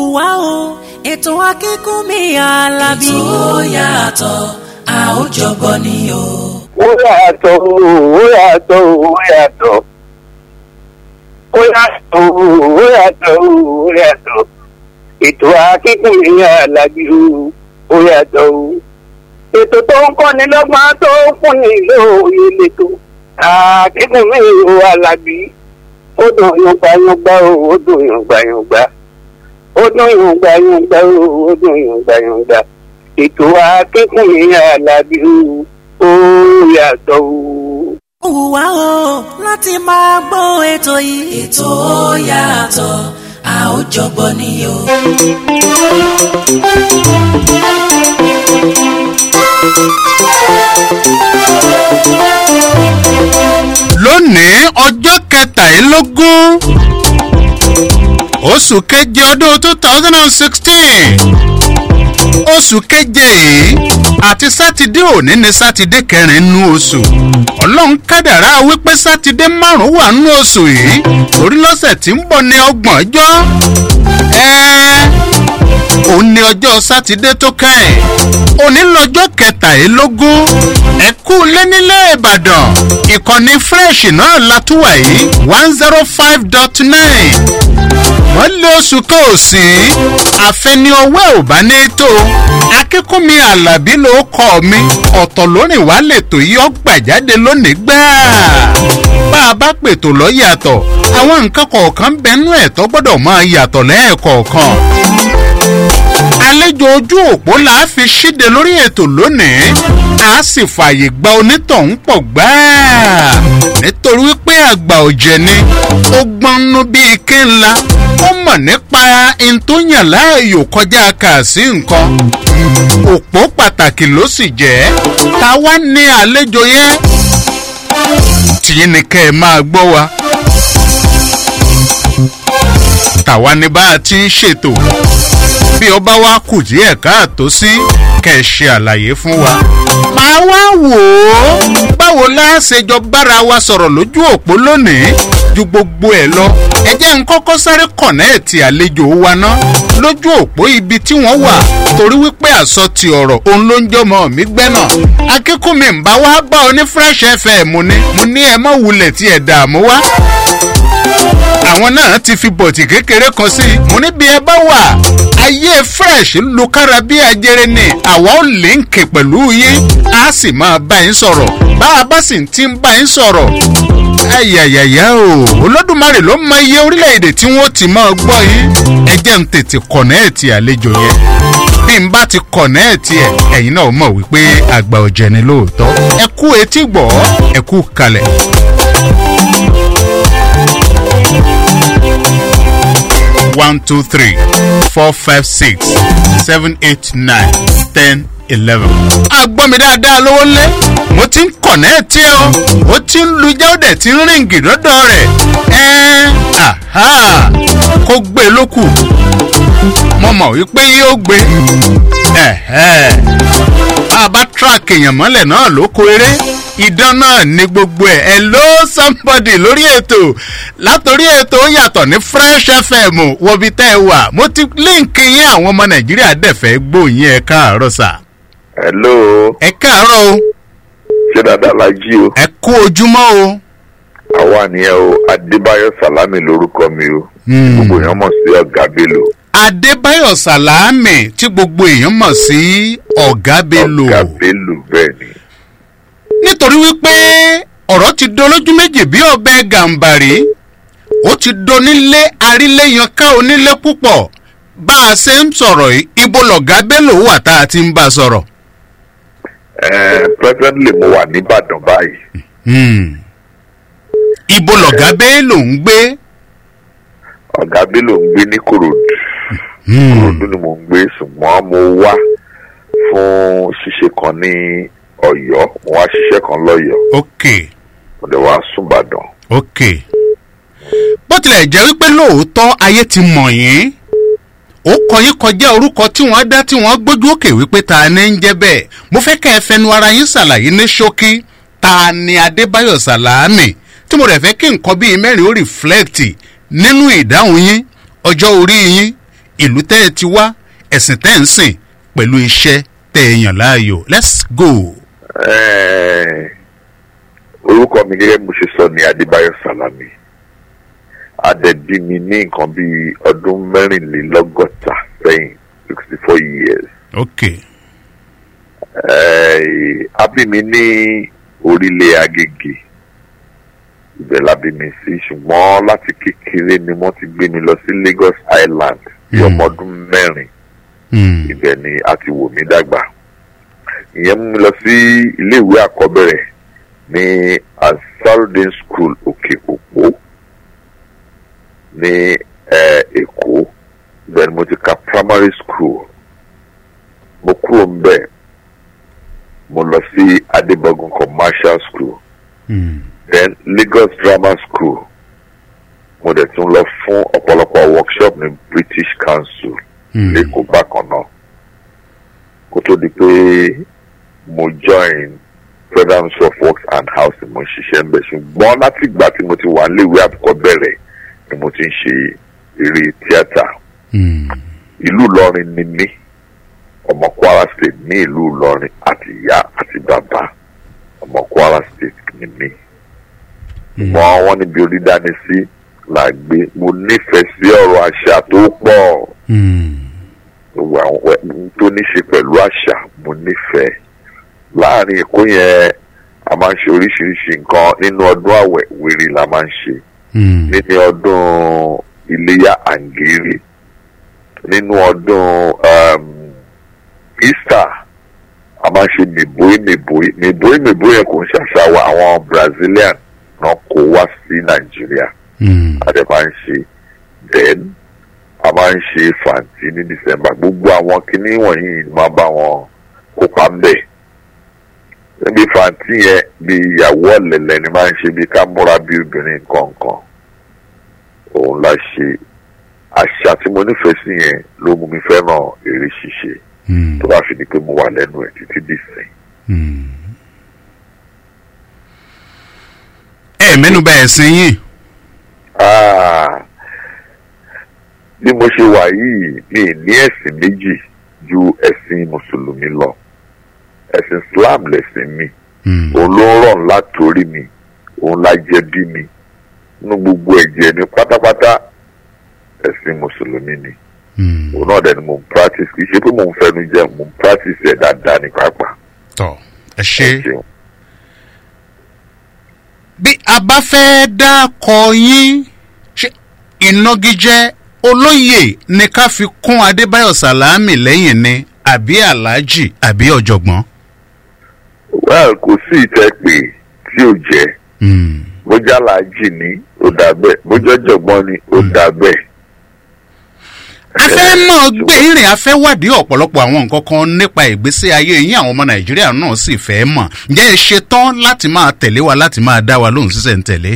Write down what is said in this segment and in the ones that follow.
wá o ètò akínkùnmí alábí. ètò yàtọ̀ a ó jọgbọ́ ni o. ó yàtọ̀ ó yàtọ̀ ó yàtọ̀ ó yàtọ̀ ó yàtọ̀ ó yàtọ̀ ètò akínkùnmí alábí ó yàtọ̀ o ètò tó ń kọ́ni lọ́gbọ́n tó ń fúnni lóòye lẹ́tọ̀ akínkùnmí alábí ó dùn yọ̀ngbàyọ̀ngbà o ó dùn yọ̀ngbàyọ̀ngbà ó dùn yọ̀ngbàyọ̀ngbà o ó dùn yọ̀ngbàyọ̀ngbà ètò akínkùnmí alábí ó yàtọ̀ o. ó wù wá o láti máa gbọ́ ètò yìí. ètò yàtọ̀ a ó jọgbọ́ ni o. lónìí ọjọ́ kẹtàlélógún oṣù keje ọdún two thousand and sixteen oṣù keje yìí àti sátidé òní ni sátidé kẹrin nínú oṣù ọlọ́run kádàrá wípé sátidé márùn-ún wà nínú oṣù yìí torí lọ́sẹ̀ tí ń bọ̀ ní ọgbọ̀n ọjọ́ ẹ̀ẹ́ òun ni ọjọ́ sátidé tó kẹ́yìn òní lọ́jọ́ kẹtàlélógún ẹ̀kú lẹ́nílé ìbàdàn ìkànnì fresh náà látúwà yìí one zero five dot nine wọ́n lé oṣù kan ò sí àfẹni ọwọ́ ò bá ní tó akínkúnmi alábí ló kọ́ mi ọ̀tọ̀ lórin wàá lètò yìí ọgbà jáde lónìí gbáà bá a bá pètò lọ yàtọ̀ àwọn nǹkan kọ̀ọ̀kan bẹnu ẹ̀ tó gbọ́dọ̀ máa yàtọ̀ lẹ́ẹ̀kọ̀ọ̀kan àlejò ojú òpó là á fi ṣíde lórí ètò lónìí a sì fààyè gba onítọ̀hún pọ̀ gbáà nítorí wípé àgbà ọ̀jẹ̀ ni ó gbọ́nú bíi ike ńlá ó mọ̀ nípa ìtòyàn láàyò kọjá kà sí nǹkan òpó pàtàkì ló sì jẹ́ ta wá ní àlejò yẹn tìyín ni kẹ́ ẹ máa gbọ́ wa tàwa ni bá a ti ń ṣètò bí ọba wa kù díẹ̀ káàtó sí kẹ́ ẹ ṣe àlàyé fún wa. màá wá wò ó báwo la ṣe jọ bára wa sọ̀rọ̀ lójú òpó lónìí ju gbogbo ẹ̀ lọ ẹ jẹ́ n kọ́kọ́ sáré kọ̀nẹ́ẹ̀tì àlejò wa ná lójú òpó ibi tí wọ́n wà torí wípé àsọtì ọ̀rọ̀ òun ló ń jọmọ mi gbẹ́nà akínkùnmí ń bá wá bá ọ ní fresh fm ni mo ní ẹ mọ̀ wulẹ̀ tí ẹ̀ dààmú wá àwọn náà ti fi bọ̀tì kékeré kan sí i mo ní bí ẹ bá wà ayé fresh lu kára bí ajere ni àwa ò líǹkì pẹ̀lú yín a sì máa bá yín sọ̀rọ̀ bá a bá sì ti ń bá yín sọ̀rọ̀ ayayaya o olódùmarè ló mọ iye orílẹ̀-èdè tí wọ́n ti máa gbọ́ yín ẹ jẹ́ ń tètè kọ̀nẹ́ẹ̀tì àlejò yẹn bí n bá ti kọ̀nẹ́ẹ̀tì ẹ̀ ẹ̀yin náà mọ̀ wípé àgbà ọ̀jẹ̀ ni lóòótọ́ ẹ kú etí gbọ́ ẹ kú kalẹ̀. one two three four five six seven eight nine ten eleven. a gbọ́ mi dáadáa lówó lé mo ti ń kọ̀nẹ́ẹ̀tì o ó ti ń lu jáde tí ń ríǹgì lọ́dọ̀ rẹ̀ ẹ́ẹ́ àhá kó gbé lókù mo mọ̀ wípé yóò gbé ẹ̀hẹ́ bá a bá tíráàkì èèyàn mọ́lẹ̀ náà ló kó eré idán náà ní gbogbo ẹ̀ hello somebody lórí ètò látòrí ètò ó yàtọ̀ ní fresh fm wọbi tẹ́ ẹ wà mo ti líǹkì yín àwọn ọmọ nàìjíríà dẹ̀fẹ́ gbóyin ẹ káàárọ̀ sà. hello ẹ káàárọ̀ o ṣé dáadáa la jí o ẹ kú ojúmọ́ o. àwa nìyẹn o adébáyọ salami lorúkọ mi o gbogbo èèyàn mọ̀ sí ọ̀gá bello adébáyọ̀ sàlámì tí gbogbo èèyàn mọ̀ sí ọ̀gá bello ọ̀gá bello bẹ́ẹ̀ ni nítorí wípé ọ̀rọ̀ ti dolójú méjì bí ọbẹ̀ gàǹbàrí ó ti donílé aríléyanká onílé púpọ̀ bá a ṣe ń sọ̀rọ̀ yìí ibo lọ̀gá bello wà tá a ti ń bá a sọ̀rọ̀. Eh, presently mo wà nìbàdàn báyìí Hmm. ibo lọ̀gá bello ń gbé. ọ̀gá bello ń gbé ní korodu korodu ni mo ń gbé ṣùgbọ́n mo wá fún ṣíṣe kan ní ọ̀yọ́ mo wá ṣiṣẹ́ kan lọ́yọ̀ọ́ ok mo dẹ̀ wá súnbàdàn ok bó tilẹ̀ jẹ́ wípé lóòótọ́ ayé ti mọ̀ yín ó kọ yín kọjá orúkọ tí wọ́n dá tí wọ́n gbójú òkè wípé ta ni ń jẹ́ bẹ́ẹ̀ mo fẹ́ kẹ́ ẹ fẹnu ara yín ṣàlàyé ní ṣókí ta ni adébáyọ̀ sàlámì tí mo rẹ̀ fẹ́ kí nǹkan bíi mẹ́rin ó rìflẹ́ẹ̀tì nínú ìdáhùn yín ọjọ́ orí yín ìlú tẹ́ ẹ ti wá ẹ̀sìn tẹ́ ẹ ń sìn pẹ̀lú iṣẹ́ tẹ́ ẹ yàn láàyò let's go. Eh, orúkọ mi gẹ́gẹ́ bí mo ṣe sọ ní adébáyọ̀ salami adẹ̀bí mi ní nǹkan bíi ọdún mẹ́rìnlélọ́gọ́ta sẹ́yìn sixty four years ok Eh, a bí mi ní orílẹ̀ agége ibẹ̀ la bí mi sí ṣùgbọ́n láti kékeré ni wọ́n ti gbé mi lọ sí lagos island bí Hmm. ọmọ ọdún mẹ́rin Hmm. ibẹ̀ ni a ti wò mí dàgbà ìyẹn mú mi lọ sí iléèwé àkọ́bẹ̀rẹ̀ ní asarudin school òkè òpó ní eh, èkó ibẹ̀ ni mo ti ka primary school mo kúrò ńbẹ̀ mo lọ sí adébọ̀gùn commercial school Hmm. then lagos grammar school mo dẹ̀ tún lọ fún ọ̀pọ̀lọpọ̀ workshop ní british council Hmm. lẹ́kọ̀ọ́ bákan náà kó tó di pé mo join federal ministry of works and housing mo ń ṣiṣẹ́ ńbẹ̀ ṣùgbọ́n láti ìgbà tí mo ti wà níléèwé àkọ́kọ́ bẹ̀rẹ̀ ni mo ti ń ṣe eré tíátà Hmm. ìlú ìlọrin ni mí ọmọ kwara state ní ìlú ìlọrin àti ìyá àti bàbá ọmọ kwara state ni mí ṣùgbọ́n wọ́n níbi orí dání sí là gbé mo nífẹ̀ẹ́ sí ọ̀rọ̀ àṣà tó pọ̀ Hmm. gbogbo àwọn ẹ- tó ní ṣe pẹ̀lú àṣà mo nífẹ̀ẹ́ láàrin èkó yẹn a máa ń ṣe oríṣiríṣi nǹkan nínú ọdún àwẹ̀ wèrè la máa ń ṣe Hmm. nínú ọdún iléyà àǹgírí nínú ọdún um, easter a máa ń ṣe mèbóí mèbóí mèbóí mèbóí yẹn kò ń ṣàṣà wa àwọn brazilian náà kó wá sí nàìjíríà Hmm. a dẹ̀ máa ń ṣe then a máa ń ṣe fàǹtì ní december gbogbo àwọn kinní wọ̀nyí ni máa bá wọn kópa ń bẹ̀ níbi fàǹtì yẹn bí ìyàwó ọ̀lẹ̀lẹ̀ ni máa ń ṣe bí ká múra bí obìnrin kọ̀ọ̀kan òun la ṣe àṣà tí mo nífẹ̀ẹ́ sí yẹn ló mú mi fẹ́ràn eré ṣíṣe Hmm. tó bá fi di pé mo wà lẹ́nu ẹ̀ títí dìsìn. Hmm. ẹ mẹ́nu bà ẹ̀sìn yín. Ah, bí mo ṣe wà yìí mi ì ní ẹ̀sìn méjì ju ẹ̀sìn mùsùlùmí lọ ẹ̀sìn islam lẹ̀sìn mi Hmm. òun ló ń rọ̀ ńlá torí mi òun la jẹ bí mi nínú gbogbo ẹ̀jẹ̀ mi pátápátá ẹ̀sìn mùsùlùmí ni Hmm. òun náà dẹ̀ ni mo ń practice kì í ṣe pé mo ń fẹnu jẹ mo ń practice ẹ̀ dáadáa ní pàápàá. tọ ẹ ṣe. ṣeun. bí a bá fẹ́ dákọ yín ṣe ìnagijẹ olóyè ni ká fi kún adébáyọ̀ sàlámì lẹ́yìn ni àbí aláàjì àbí ọ̀jọ̀gbọ́n. well kò sí ìtẹ́ pé tí ò jẹ́ Hmm. bójá làájì ni ó dà bẹ́ẹ̀ bójá ọ̀jọ̀gbọ́n ni ó dà bẹ́ẹ̀. a fẹ́ mọ̀ gbé ìrìn a fẹ́ wádìí ọ̀pọ̀lọpọ̀ àwọn nǹkan kan nípa ìgbésí ayé yín àwọn ọmọ nàìjíríà náà sì fẹ́ mọ̀ ǹjẹ́ ẹ ṣe tán láti máa tẹ̀lé wa láti máa dá wa lóhùn sísẹ̀ ń tẹ̀lé.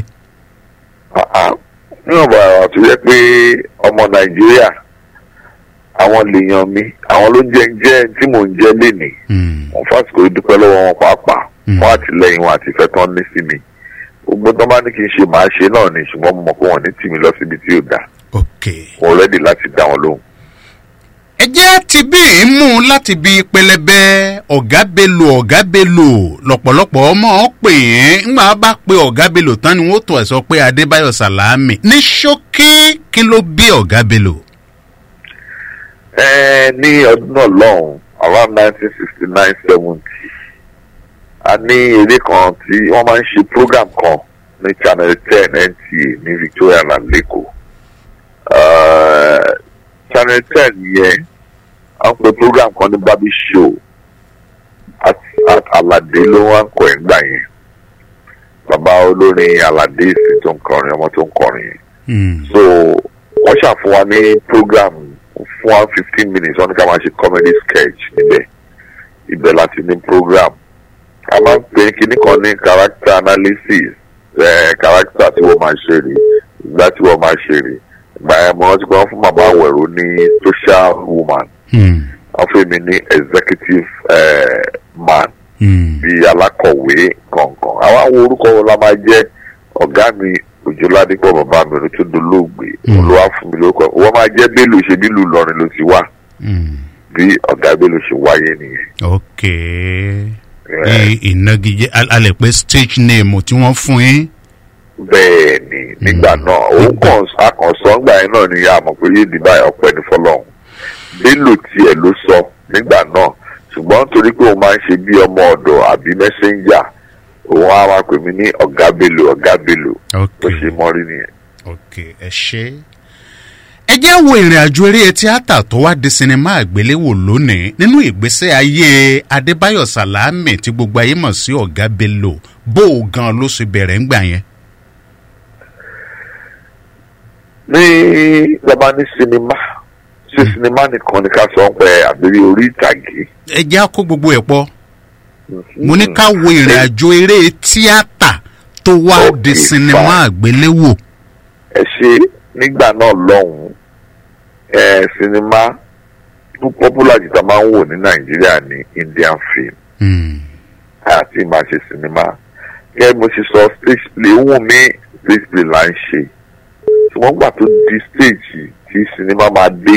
níwọ̀n bá àwọn tó yẹ pé ọmọ nàìjíríà àwọn lèèyàn mi àwọn ló jẹ́ jẹ́ tí mò ń jẹ́ lénìí Hmm. wọn fásitì dúpẹ́ lọ́wọ́ wọn pàápàá Mm. wọn àtìlẹyìn wọn àti ìfẹ́ tán ní sí mi gbogbo tó bá ní kí n ṣe màá ṣe náà ni ṣùgbọ́n mo mọ̀ pé wọ́n ní tì mí lọ síbi tí ò dáa ok. mo rẹ́dì láti dá wọn lóhùn. ẹ jẹ́ ti bí i mú láti bí pẹlẹbẹ ọ̀gá belò ọ̀gá belò lọ̀pọ̀lọpọ̀ ọmọ pè é ńgbà bá pe ọ̀gá belò tán ni wọ́n tó ẹ̀ sọ pé adébáyọ̀ sàlámì ní ṣókí kí ló bí ọ̀gá belò. ẹ ní ọdún náà lọ́hùn around nineteen sixty nine seventy a ní eré kan tí wọ́n máa ń ṣe program kan ní channel ten nta ní victoria land lẹ́kọ̀ọ́ Eh, channel ten yẹn a ń pe program kan ní baby show at at alade ló wá ń kọ ẹ̀ ńgbà yẹn bàbá olórin alade sì tó ń kọrin ọmọ tó ń kọrin yẹn Hmm. so wọ́n ṣàfún wa ní program fún wa fifteen minutes wọ́n ní ká máa ṣe comedy sketch níbẹ̀ ibẹ̀ láti ní program a máa ń pè kíní kan ní character analysis ẹ̀ character tí wọ́n máa ṣe rè ìgbà tí wọ́n máa ṣe rè ìgbà yẹn mo rántí pé wọ́n fún màmá àwẹ̀rọ ní social woman Hmm. wọ́n fún mi ní executive eh, man Hmm. bíi alákọ̀wé kọ̀ọ̀kan àwọn àwọn orúkọ wo la máa jẹ́ ọ̀gá mi òjò ládìpọ̀ bàbá mi ló tó dolóògbé òun ló wá fún mi lórúkọ wọ́n máa jẹ́ bélò ṣe bí ìlú Ìlọrin ló ti wá Mm. bí ọ̀gá bélò ṣe wáyé nìyẹn. ok bí ìnagijẹ a a lè pe stage name tí wọ́n fún yín. bẹ́ẹ̀ ni nígbà náà òun kàn akànṣọ́ ńgbà yẹn náà ni a mọ̀ pé yéèdì báyìí ọ̀pẹ ní fọlọ́hún bélò tiẹ̀ ló sọ nígbà náà ṣùgbọ́n torí pé òun máa ń ṣe bí ọmọ ọ̀dọ̀ àbí mẹ́sẹ́ńjà òun á máa pè mí ní ọ̀gá bélò ọ̀gá bélò ok bó ṣe mọ́rí nìyẹn. ok ẹ ṣe. ẹ jẹ́ wo ìrìn àjò eré tíátà tó wá di sinimá àgbéléwò lónìí nínú ìgbésẹ̀ ayé adébáyọ̀ sàlámì tí gbogbo ayé mọ̀ sí ọ̀gá bello bó o gan ló ṣe bẹ̀rẹ̀ ńgbà yẹn. ní bàbá ní sinimá ṣé sinimá nìkan ni ká sọ ń pẹ àbírí orí ìtàgé. ẹ jẹ́ á kó gbogbo ẹ̀ pọ̀ mo ní ká wo ìrìn àjò eré tíátà tó wá Ok, di sinimá fine. àgbéléwò. ẹ ṣe nígbà náà lọ́hùn-ún ẹ sinimá tó popular jù tá a máa ń wò ní nàìjíríà ní indian film Hmm. àti máa ṣe sinimá gẹ́gẹ́ bí mo ṣe sọ stage play wù mí stage play là ń ṣe ṣùgbọ́n gbà tó di stage tí sinimá máa dé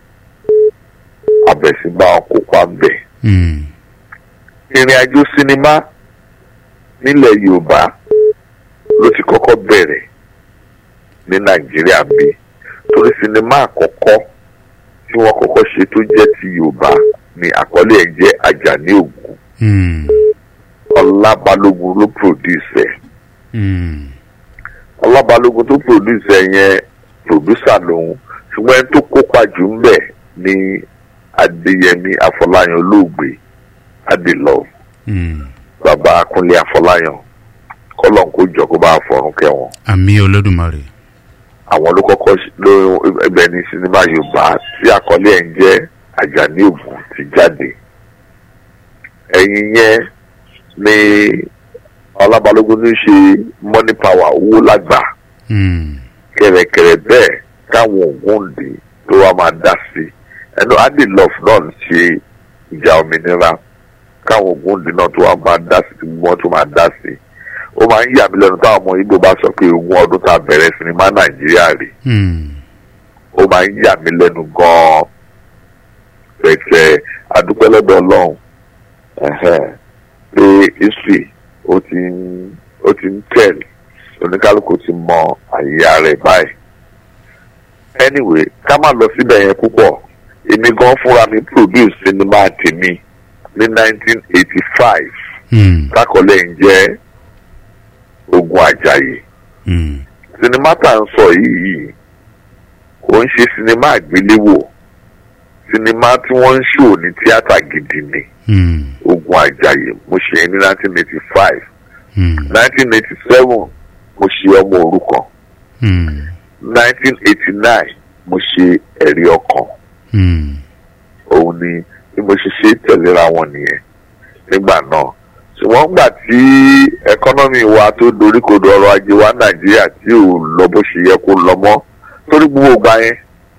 àbẹ̀sígbà kópa bẹ̀. Hmm. ìrìn àjò sinimá nílẹ̀ yorùbá ló ti kọ́kọ́ bẹ̀rẹ̀ ní nàìjíríà bí torí sinimá àkọ́kọ́ tí wọ́n kọ́kọ́ ṣe tó jẹ́ ti yorùbá ni àkọlé ẹ̀ jẹ́ ajani ògún Hmm. ọlábalógun ló produce ẹ̀ Hmm. ọlábalógun tó produce ẹ̀ yẹn producer lòun ṣùgbọ́n ẹni tó kópa jù ń bẹ̀ ni adéyẹmí afọláyan olóògbé adélọ́ọ̀ Hmm. bàbá kúnlé àfọláyàn kọlọ́n kó jọ kó bá fọrùn kẹwọn àmì olódùmarè. àwọn ló kọ́kọ́ ṣ- ló ẹgbẹ́ ní sinimá yorùbá tí àkọlé ẹ̀ ń jẹ́ àjàní ògùn ti jáde ẹ̀yìn yẹn ni ọlábalógun ní ṣe money power owó lágbà Hmm. kẹ̀rẹ̀kẹ̀rẹ̀ bẹ́ẹ̀ káwọn ògúndì tó wá máa dá sí ẹnu adilọf náà ń ṣe ìjà òmìnira káwọn ògúndì náà tó wá máa dá sí tí wọ́n tó máa dá sí ó máa ń yà mí lẹ́nu táwọn ọmọ igbó bá sọ pé ogún ọdún tá a bẹ̀rẹ̀ sinimá nàìjíríà rè Hmm. ó máa ń yà mí lẹ́nu gan-an pẹ̀tẹ́ adúpẹ́lẹ́dọ̀ ọlọ́run ẹ̀hẹ́n, pé history ó ti ń ó ti ń tẹ̀lé oníkálukú ti mọ àyè rẹ̀ báyìí. anyway ká má lọ síbẹ̀ yẹn púpọ̀ èmi gan fúnra mi produce sinimá tèmi ní 1985 Hmm. lákọ̀ọ́lẹ̀ ń jẹ́ ogun àjàyè Hmm. sinimá tá à ń sọ yìí kò ń ṣe sinimá àgbéléwò sinimá tí wọ́n ń ṣò ní tíátà gidi ni Hmm. ogun àjàyè mo ṣe é ní 1985 Hmm. 1987 mo ṣe ọmọ òrukàn Hmm. 1989 mo ṣe ẹ̀rí ọkàn Hmm. òun ni bí mo ṣe ṣe tẹ̀léra wọn nìyẹn nígbà náà ṣùgbọ́n gbà tí ẹkọ́nọ́mì wa tó doríkodò ọrọ̀ ajé wa nàìjíríà tí ò lọ bó ṣe yẹ kó lọ mọ́ torí gbogbo ìgbà yẹn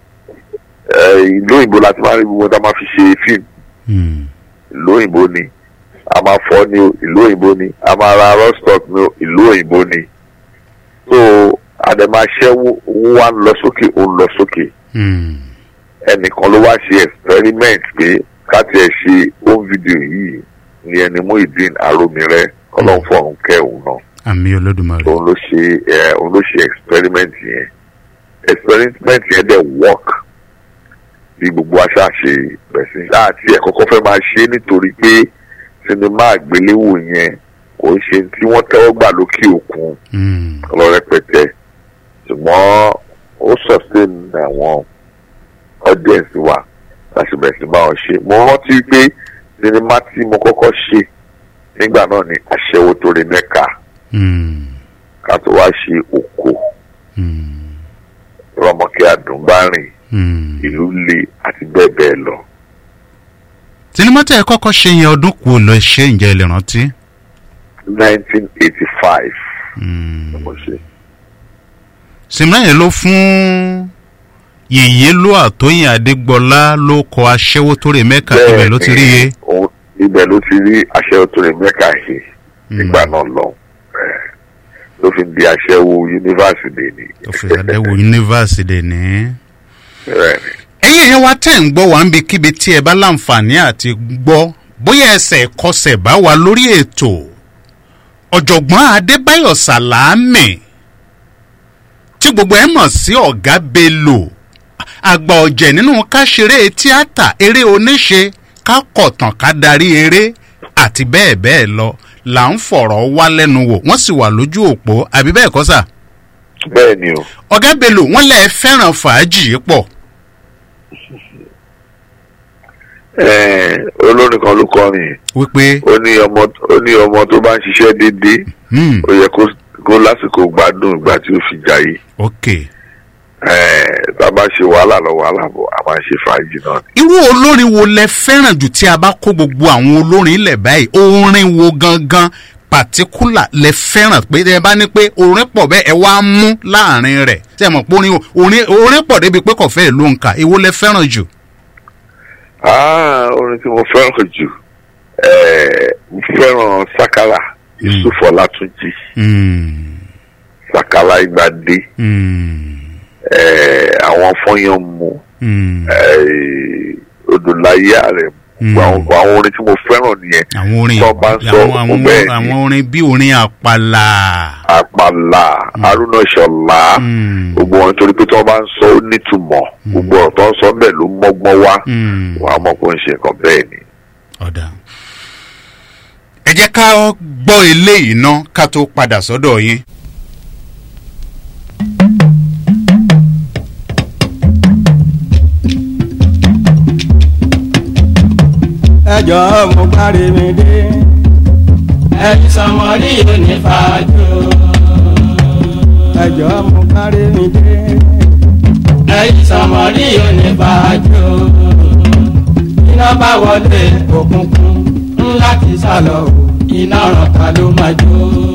eh, ìlú òyìnbó la ti máa rí gbogbo tá a máa fi ṣe fíìmù Hmm. ìlú òyìnbó ni a máa fọ́ ni o ìlú òyìnbó ni a máa ra rostock ni o ìlú òyìnbó ni so àdèmàṣẹ́ owó wa ń lọ sókè ó ń lọ sókè Hmm. ẹnìkan ló wá ṣe experiment pé káti ẹ̀ ṣe home video yìí ní ẹni Muyideen Aromire ọlọ́fọ̀ọ́run kẹ́hùn náà àmì olódùmarè. òun ló ṣe ẹ òun ló ṣe experiment yẹn experiment yẹn dẹ̀ work bí gbogbo aṣá ṣe bẹ̀rẹ̀ sí àti ẹ̀ kọ́kọ́ fẹ́ máa ṣe nítorí pé sinimá àgbéléwò yẹn kò ń ṣe tí wọ́n tẹ́wọ́ gbà lókè òkun Hmm. lọ́rẹ́pẹtẹ ṣùgbọ́n ó sustain àwọn audience wa láti bẹ̀rẹ̀ sí bá wọn ṣe mo rántí pé sinimá tí mo kọ́kọ́ ṣe nígbà náà ni aṣẹ́wó tó rí mẹ́ka Hmm. ká tó wá ṣe òkò Hmm. rọmọkẹ́ àdùnbárìn Hmm. ìlú le àti bẹ́ẹ̀ bẹ́ẹ̀ lọ. sinimá tẹ́ ẹ kọ́kọ́ ṣe yẹn ọdún kù lọ ṣe ǹjẹ́ ẹ lè rántí. 1985 Hmm. ni mo ṣe. sinimá yẹn ló fún yèyé ló àtóyìn adégbọlá ló kọ aṣẹ́wó tó rè mẹ́ka ibẹ̀ ló ti rí iye. òun- ibẹ̀ ló ti rí aṣẹ́wó tó rí mẹ́ka yìí nígbà náà lọ. Eh, ló fi ń di aṣẹ́wó yunifásitì ni. tó fi àdẹ́wò yunifásitì ní. bẹ́ẹ̀ ni. ẹ̀yin ẹ̀yẹ́ wa tẹ̀ ń gbọ́ wá ń bi kíbi tí ẹ bá láǹfààní àti gbọ́ bóyá ẹsẹ̀ kọsẹ̀ bá wa lórí ètò ọ̀jọ̀gbọ́n adébáyọ̀ sàlámì tí gbogbo ẹ mọ̀ sí ọ̀gá bello àgbà ọ̀jẹ̀ nínú ká ṣeré tíátà eré oníṣe ká kọ̀tàn ká darí eré àti bẹ́ẹ̀ bẹ́ẹ̀ lọ là ń fọ̀rọ̀ wá lẹ́nu wò wọ́n sì wà lójú òpó àbí bẹ́ẹ̀ kọ́ sà bẹ́ẹ̀ ni o. ọ̀gá bello wọ́n lẹ̀ fẹ́ràn fàájì yìí pọ̀ Ẹ̀ẹ́n, olórin kan ló kọrin yìí. wípé ó ní ọmọ ó ní ọmọ tó bá ń ṣiṣẹ́ déédéé hmm, ó yẹ kó kó lásìkò gbádùn ìgbà tí ó fi jayé. ok Ẹ̀ẹ́n, tá a bá ṣe wàhálà lọ wàhálà bọ̀ a máa ń ṣe fàájì náà ni. irú olórin wo lẹ fẹ́ràn jù tí a bá kó gbogbo àwọn olórin ilẹ̀ báyìí orin wo gangan pàtíkùlà lẹ fẹ́ràn pé ẹ bá ní pé orin pọ̀ bẹ́ẹ̀ ẹ wá mú láàrin rẹ̀ tí ẹ mọ̀ pé orin orin orin pọ̀ débi pé kò fẹ́ẹ̀ ló ń kà èwo lẹ fẹ́ràn jù. Ah, orin tí mo fẹ́ràn jù ẹ̀ẹ́, mo fẹ́ràn sakala yusuf ọlátúnjì Hmm, sakala ìgbàdé hmm, ẹ̀ẹ́, àwọn fọyín mu hmm. ẹ̀ẹ́, odòláyé rẹ̀ Mm. àwọn àwọn orin tí mo fẹ́ràn nìyẹn àwọn orin tó bá ń sọ àwọn àwọn bẹ́ẹ̀ ni. àwọn orin bí orin àpàlà. àpàlà haruna ṣọlá Hmm, gbogbo wọn torí pé tí wọn bá ń sọ ó nítumọ̀ gbogbo ọ̀rọ̀ tó ń sọ bẹ́ẹ̀ ló mọ́gbọ́n wá hmm. wà á mọ̀ pé ó ń ṣe nǹkan bẹ́ẹ̀ ni. ọ̀dà. ẹ jẹ́ ká gbọ́ eléyìí ná ká tó padà sọ́dọ̀ yín. ẹjọ́ mo kárí mi dé. ẹni sọmọrí yóò ní fàájò. ẹjọ́ mo kárí mi dé. ẹni sọmọrí yóò ní fàájò. iná bá wọlé òkùnkùn ńlá ti sálọ o iná ọ̀ràn ta ló máa jó.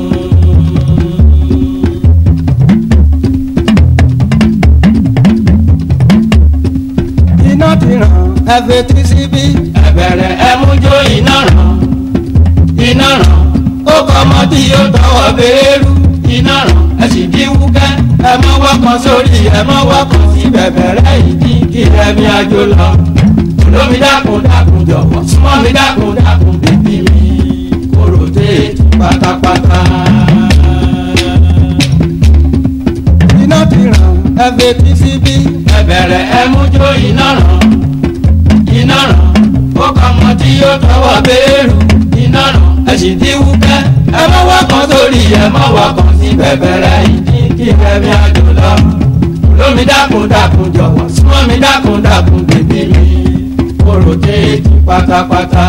iná ti ràn ẹ fetí síbí. ẹ̀bẹ̀rẹ̀ ẹ mú jó iná ràn iná ràn ó kọ́ ọmọ tí yóò tọwọ́ béèrú iná ràn ẹ sì dín wúkẹ́ ẹ mọ́ wọ́kàn sórí ẹ mọ́ wọ́kàn sí bẹ̀bẹ̀rẹ̀ ìdí kí ẹ̀mí àjò lọ olómi dákun dákun jọ̀wọ́ súnmọ́ mi dákun dákun bèbí mi kóró téètì pátápátá. iná ti ràn ẹ fetí síbí. ẹ̀bẹ̀rẹ̀ ẹ mú jó iná ràn iná ràn ó kọ́ ọmọ tí yóò tọwọ́ béèrú iná ràn ẹ sì dín wúkẹ́ ẹ mọ́ wọ́kàn sórí ẹ mọ́ wọ́kàn sí bẹ̀bẹ̀rẹ̀ ìdí kí ẹ̀mí àjò lọ olómi dákun dákun jọ̀wọ́ súnmọ́ mi dákun dákun bèbí mi kóró téètì pátápátá.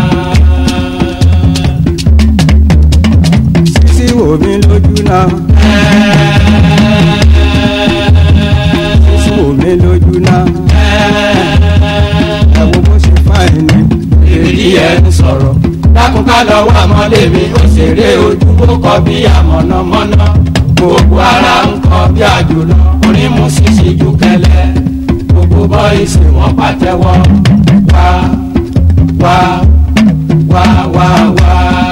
sísí wò mí lójú náà. sísí wò mí lójú náà. ẹ wo bó ṣe fáìn ni. èrí ẹ ń sọ̀rọ̀ dákun ká lọ wá mọ́lé mi ó ṣeré ojú ó kọ bí àmọ̀nàmọ́ná gbogbo ara ń kọ bí àjòlọ orin mú ṣíṣe ju kẹlẹ gbogbo bọ́ìsì wọn pàtẹ́wọ́ wá wá wá wá wá.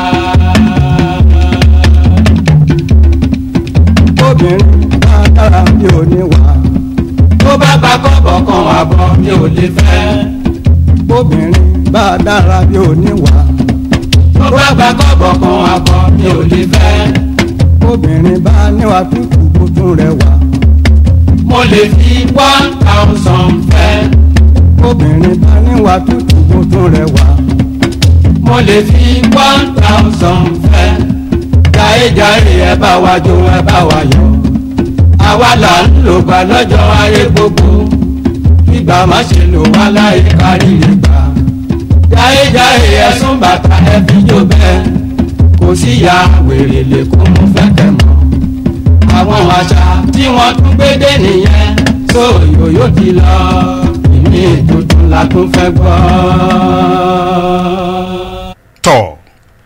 obìnrin bá dára bí oníwà. tó bá gba kọ́bọ̀ kan àbọ̀ mi ò lè fẹ́ obìnrin bá dára bí oníwà. tó bá gba kọ́bọ̀ kan àbọ̀ mi ò lè fẹ́. obìnrin bá níwà tútù kó tún rẹwà. mo lè fi one thousand fẹ́. obìnrin bá níwà tútù kó tún rẹwà. mo lè fi one thousand fẹ́. jàre-jàre ẹ bá wa jó ẹ bá wa yọ. àwa là ń lò gbà lọ́jọ́ ayé gbogbo. gbígbà má ṣe lò wá láyé kárí lè gbà. jàre-jàre ẹ̀sùn bàtà ẹ fi jó bẹ́ẹ̀. kò sí ya wèrè lè kó mú fẹ́ kẹ́ mọ́. àwọn àṣà tí wọ́n tún gbé dé nìyẹn. tó yòyó ti lọ ìmí tuntun la tún fẹ́ gbọ́. tọ̀ ẹ káàbọ̀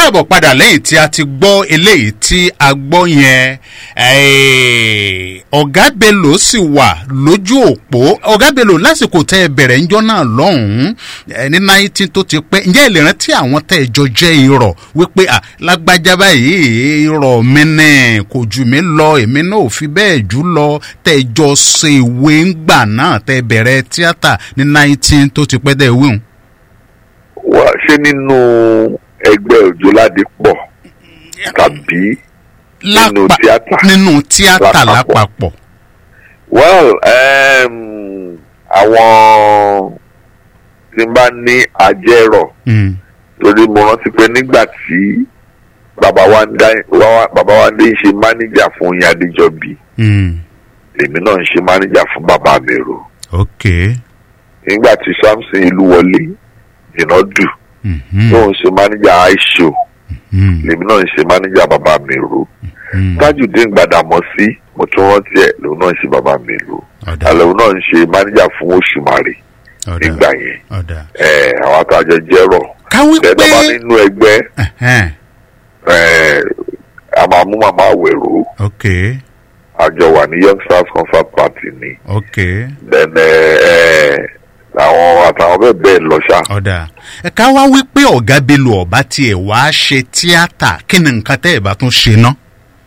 káàbọ̀ padà lẹ́yìn tí a ti gbọ́ eléyìí tí a gbọ́ yẹn eh, ọ̀gá bello sì wà lójú òpó ọ̀gá bello lásìkò tẹ́ ẹ bẹ̀rẹ̀ ńjọ́ náà lọ́hùn-ún eh, ní náìtì tó ti pẹ́ ǹjẹ́ ẹ lè rántí àwọn tẹ́ ẹ jọ jẹ́ irọ́ wípé à lágbájá báyìí irọ́ mi ní kò jù mí lọ èmi náà ò fi bẹ́ẹ̀ jù lọ tẹ́ ẹ jọ ṣe ìwé ńgbà náà tẹ́ ẹ bẹ̀rẹ̀ tíátà ní náìtì tó ti pẹ́ dẹ́ wíhùn. wá ṣé nínú ẹgbẹ́ òjòládé pọ̀ tàbí nínú Lápá- tíátà nínú tíátà Lápapọ̀. lápapọ̀. well um, àwọn tí n bá ní ajẹ́rọ̀ Mm. torí mo rántí pé nígbà tí bàbá wa ń dá wá- bàbá wa ń dé ṣe mánéjà fún yín adéjọbí Mm. èmi náà ń ṣe mánéjà fún bàbá mi rò ok. nígbà tí samson ìlú wọlé jìnnàdù Mhm. tó ń ṣe mánéjà aisho Mm. lèmi náà ń ṣe mánéjà bàbá mi rò Mm. tajudeen gbàdàmọ́sí mo tún rántí ẹ̀ lòun náà ń ṣe bàbá mi rò ọ̀dà àlòun náà ń ṣe mánéjà fún òṣùmàrè ọ̀dà nígbà yẹn ọ̀dà. ẹ àwọn àtàjọ jẹ́rọ̀ káwí pé tẹ́tọ́ bá nínú ẹgbẹ́ Ẹhẹ́n. ẹ a máa mú màmá àwẹ̀rò ok àjọ wà ní young stars concert party ni ok then ẹ ẹ àwọn àtàwọn bẹ́ẹ̀ bẹ́ẹ̀ lọ ṣá. ọ̀dà. ẹ ká wá wí pé ọ̀gá bello ọ̀bá tiẹ̀ wá ṣe tíátà kí ni nǹkan tẹ́ ẹ̀ bá tún ṣe ná.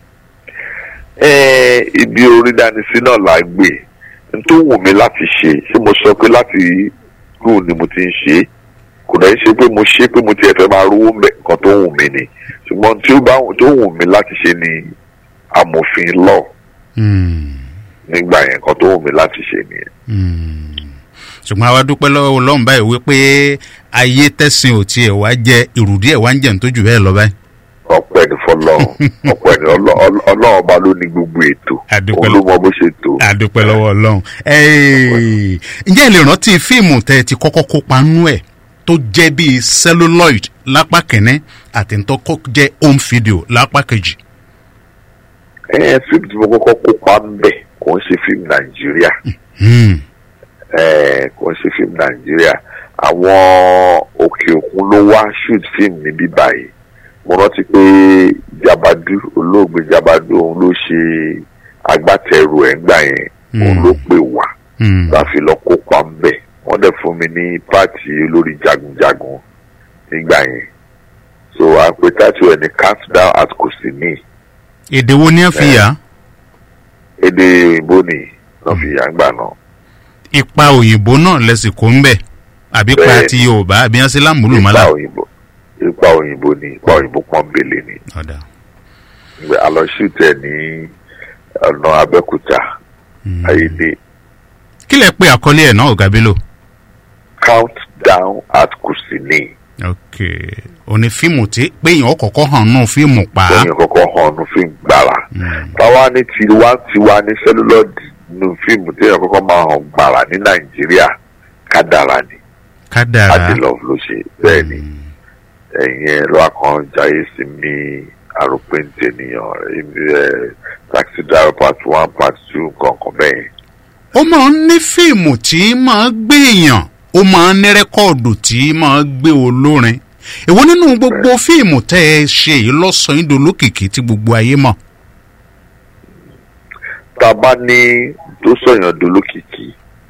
ẹ ibi orí dání sí náà la gbé n tó wù mí láti ṣe ṣé mo sọ pé láti rú ni mo ti ń ṣe é kò dẹ̀ ń ṣe pé mo ṣe pé mo tiẹ̀ fẹ́ máa rówó mẹ́ nǹkan tó wù mí ni ṣùgbọ́n tí ó bá tó wù mí láti ṣe ni amòfin law Mm. nígbà yẹn nǹkan tó wù mí láti ṣe nìyẹn. Mm. ṣùgbọ́n àwa dúpẹ́ lọ́wọ́ ọlọ́run báyìí wípé ayé tẹ̀sìn ò tiẹ̀ wá jẹ ìrùdí ẹ̀ wá ń jẹun tó jù bẹ́ẹ̀ lọ báyìí. ọpẹ́ ní fọlọ́run ọpẹ́ ní Ọlọ́- Ọlọ́- ọlọ́run ọba ló ní gbogbo ètò Adúpẹ́ òun ló mọ bó ṣe tó. àdúpẹ́ lọ́wọ́ ọlọ́run. Ẹ́ẹ̀, ǹjẹ́ ẹ lè rántí fíìmù tẹ́ ẹ ti kọ́kọ́ kópa nú ẹ̀ tó jẹ́ bíi celluloid lápá kìíní àti tó kọ́ jẹ́ home video lápá kejì. ẹ fíìmù tí mo kọ́kọ́ kópa ń bẹ̀ kò ń ṣe fíìmù nàìjíríà Hmm, ẹ kò ń ṣe fíìmù nàìjíríà àwọn òkè òkun ló wá shoot fíìmù níbí báyìí mo rántí pé jabadu olóògbé jabadu òun ló ṣe agbátẹrù ẹ̀ ńgbà yẹn òun Hmm. ló pè wá hmm, láfi lọ kópa ń bẹ̀ wọ́n dẹ̀ fún mi ní pààtì olórí jagunjagun nígbà yẹn so àpè tàtù ẹ̀ ní countdown at kòsìní èdè wo ni ẹ fi yà? èdè òyìnbó ni wọ́n fi yà ń gbà náà. ipa òyìnbó náà lẹ́sìn kó ń bẹ̀ àbí pa Bẹ́ẹ̀ni. ti yorùbá àbí ẹ sí lámùlùmọ́lá. ipa òyìnbó ipa òyìnbó ni ipa òyìnbó pọ́nbélé ni ọ̀dà. Ìgbà alọ́ṣùtẹ̀ ní ọ̀nà abẹ́kúta Hmm. ayédè kí lẹ pé àkọlé ẹ̀ náà ọ̀gá bello. count down at kùsìní ok òní fíìmù tí péyàn kọ̀ọ̀kan hàn náà fíìmù pa. lẹ́yìn kọ́kọ́ hàn ní fíìmù gbàrà Hmm. táwa ní tiwa tiwa ní sẹ́lúlọ́ọ̀dì ní fíìmù tí èèyàn kọ́kọ́ máa hàn gbàrà ní nàìjíríà kádàrà ni kádàrá. adilov ló ṣe bẹ́ẹ̀ ni ẹ̀yìn ẹ̀ lọ́wọ́ kan jayé sí mi àròpin tènìyàn ẹ̀ taxi driver part one part two nǹkan kan bẹ́ẹ̀ yẹn. ó máa ń ní fíìmù tí máa gbé èèyàn ó máa ń ní rẹ́kọ̀dù tí máa gbé olórin èwo nínú gbogbo fíìmù tẹ́ ẹ ṣe yìí lọ́sàn-án yìí dolókìkí tí gbogbo ayé mọ̀. tá a bá ní tó sọ̀yàn dolókìkí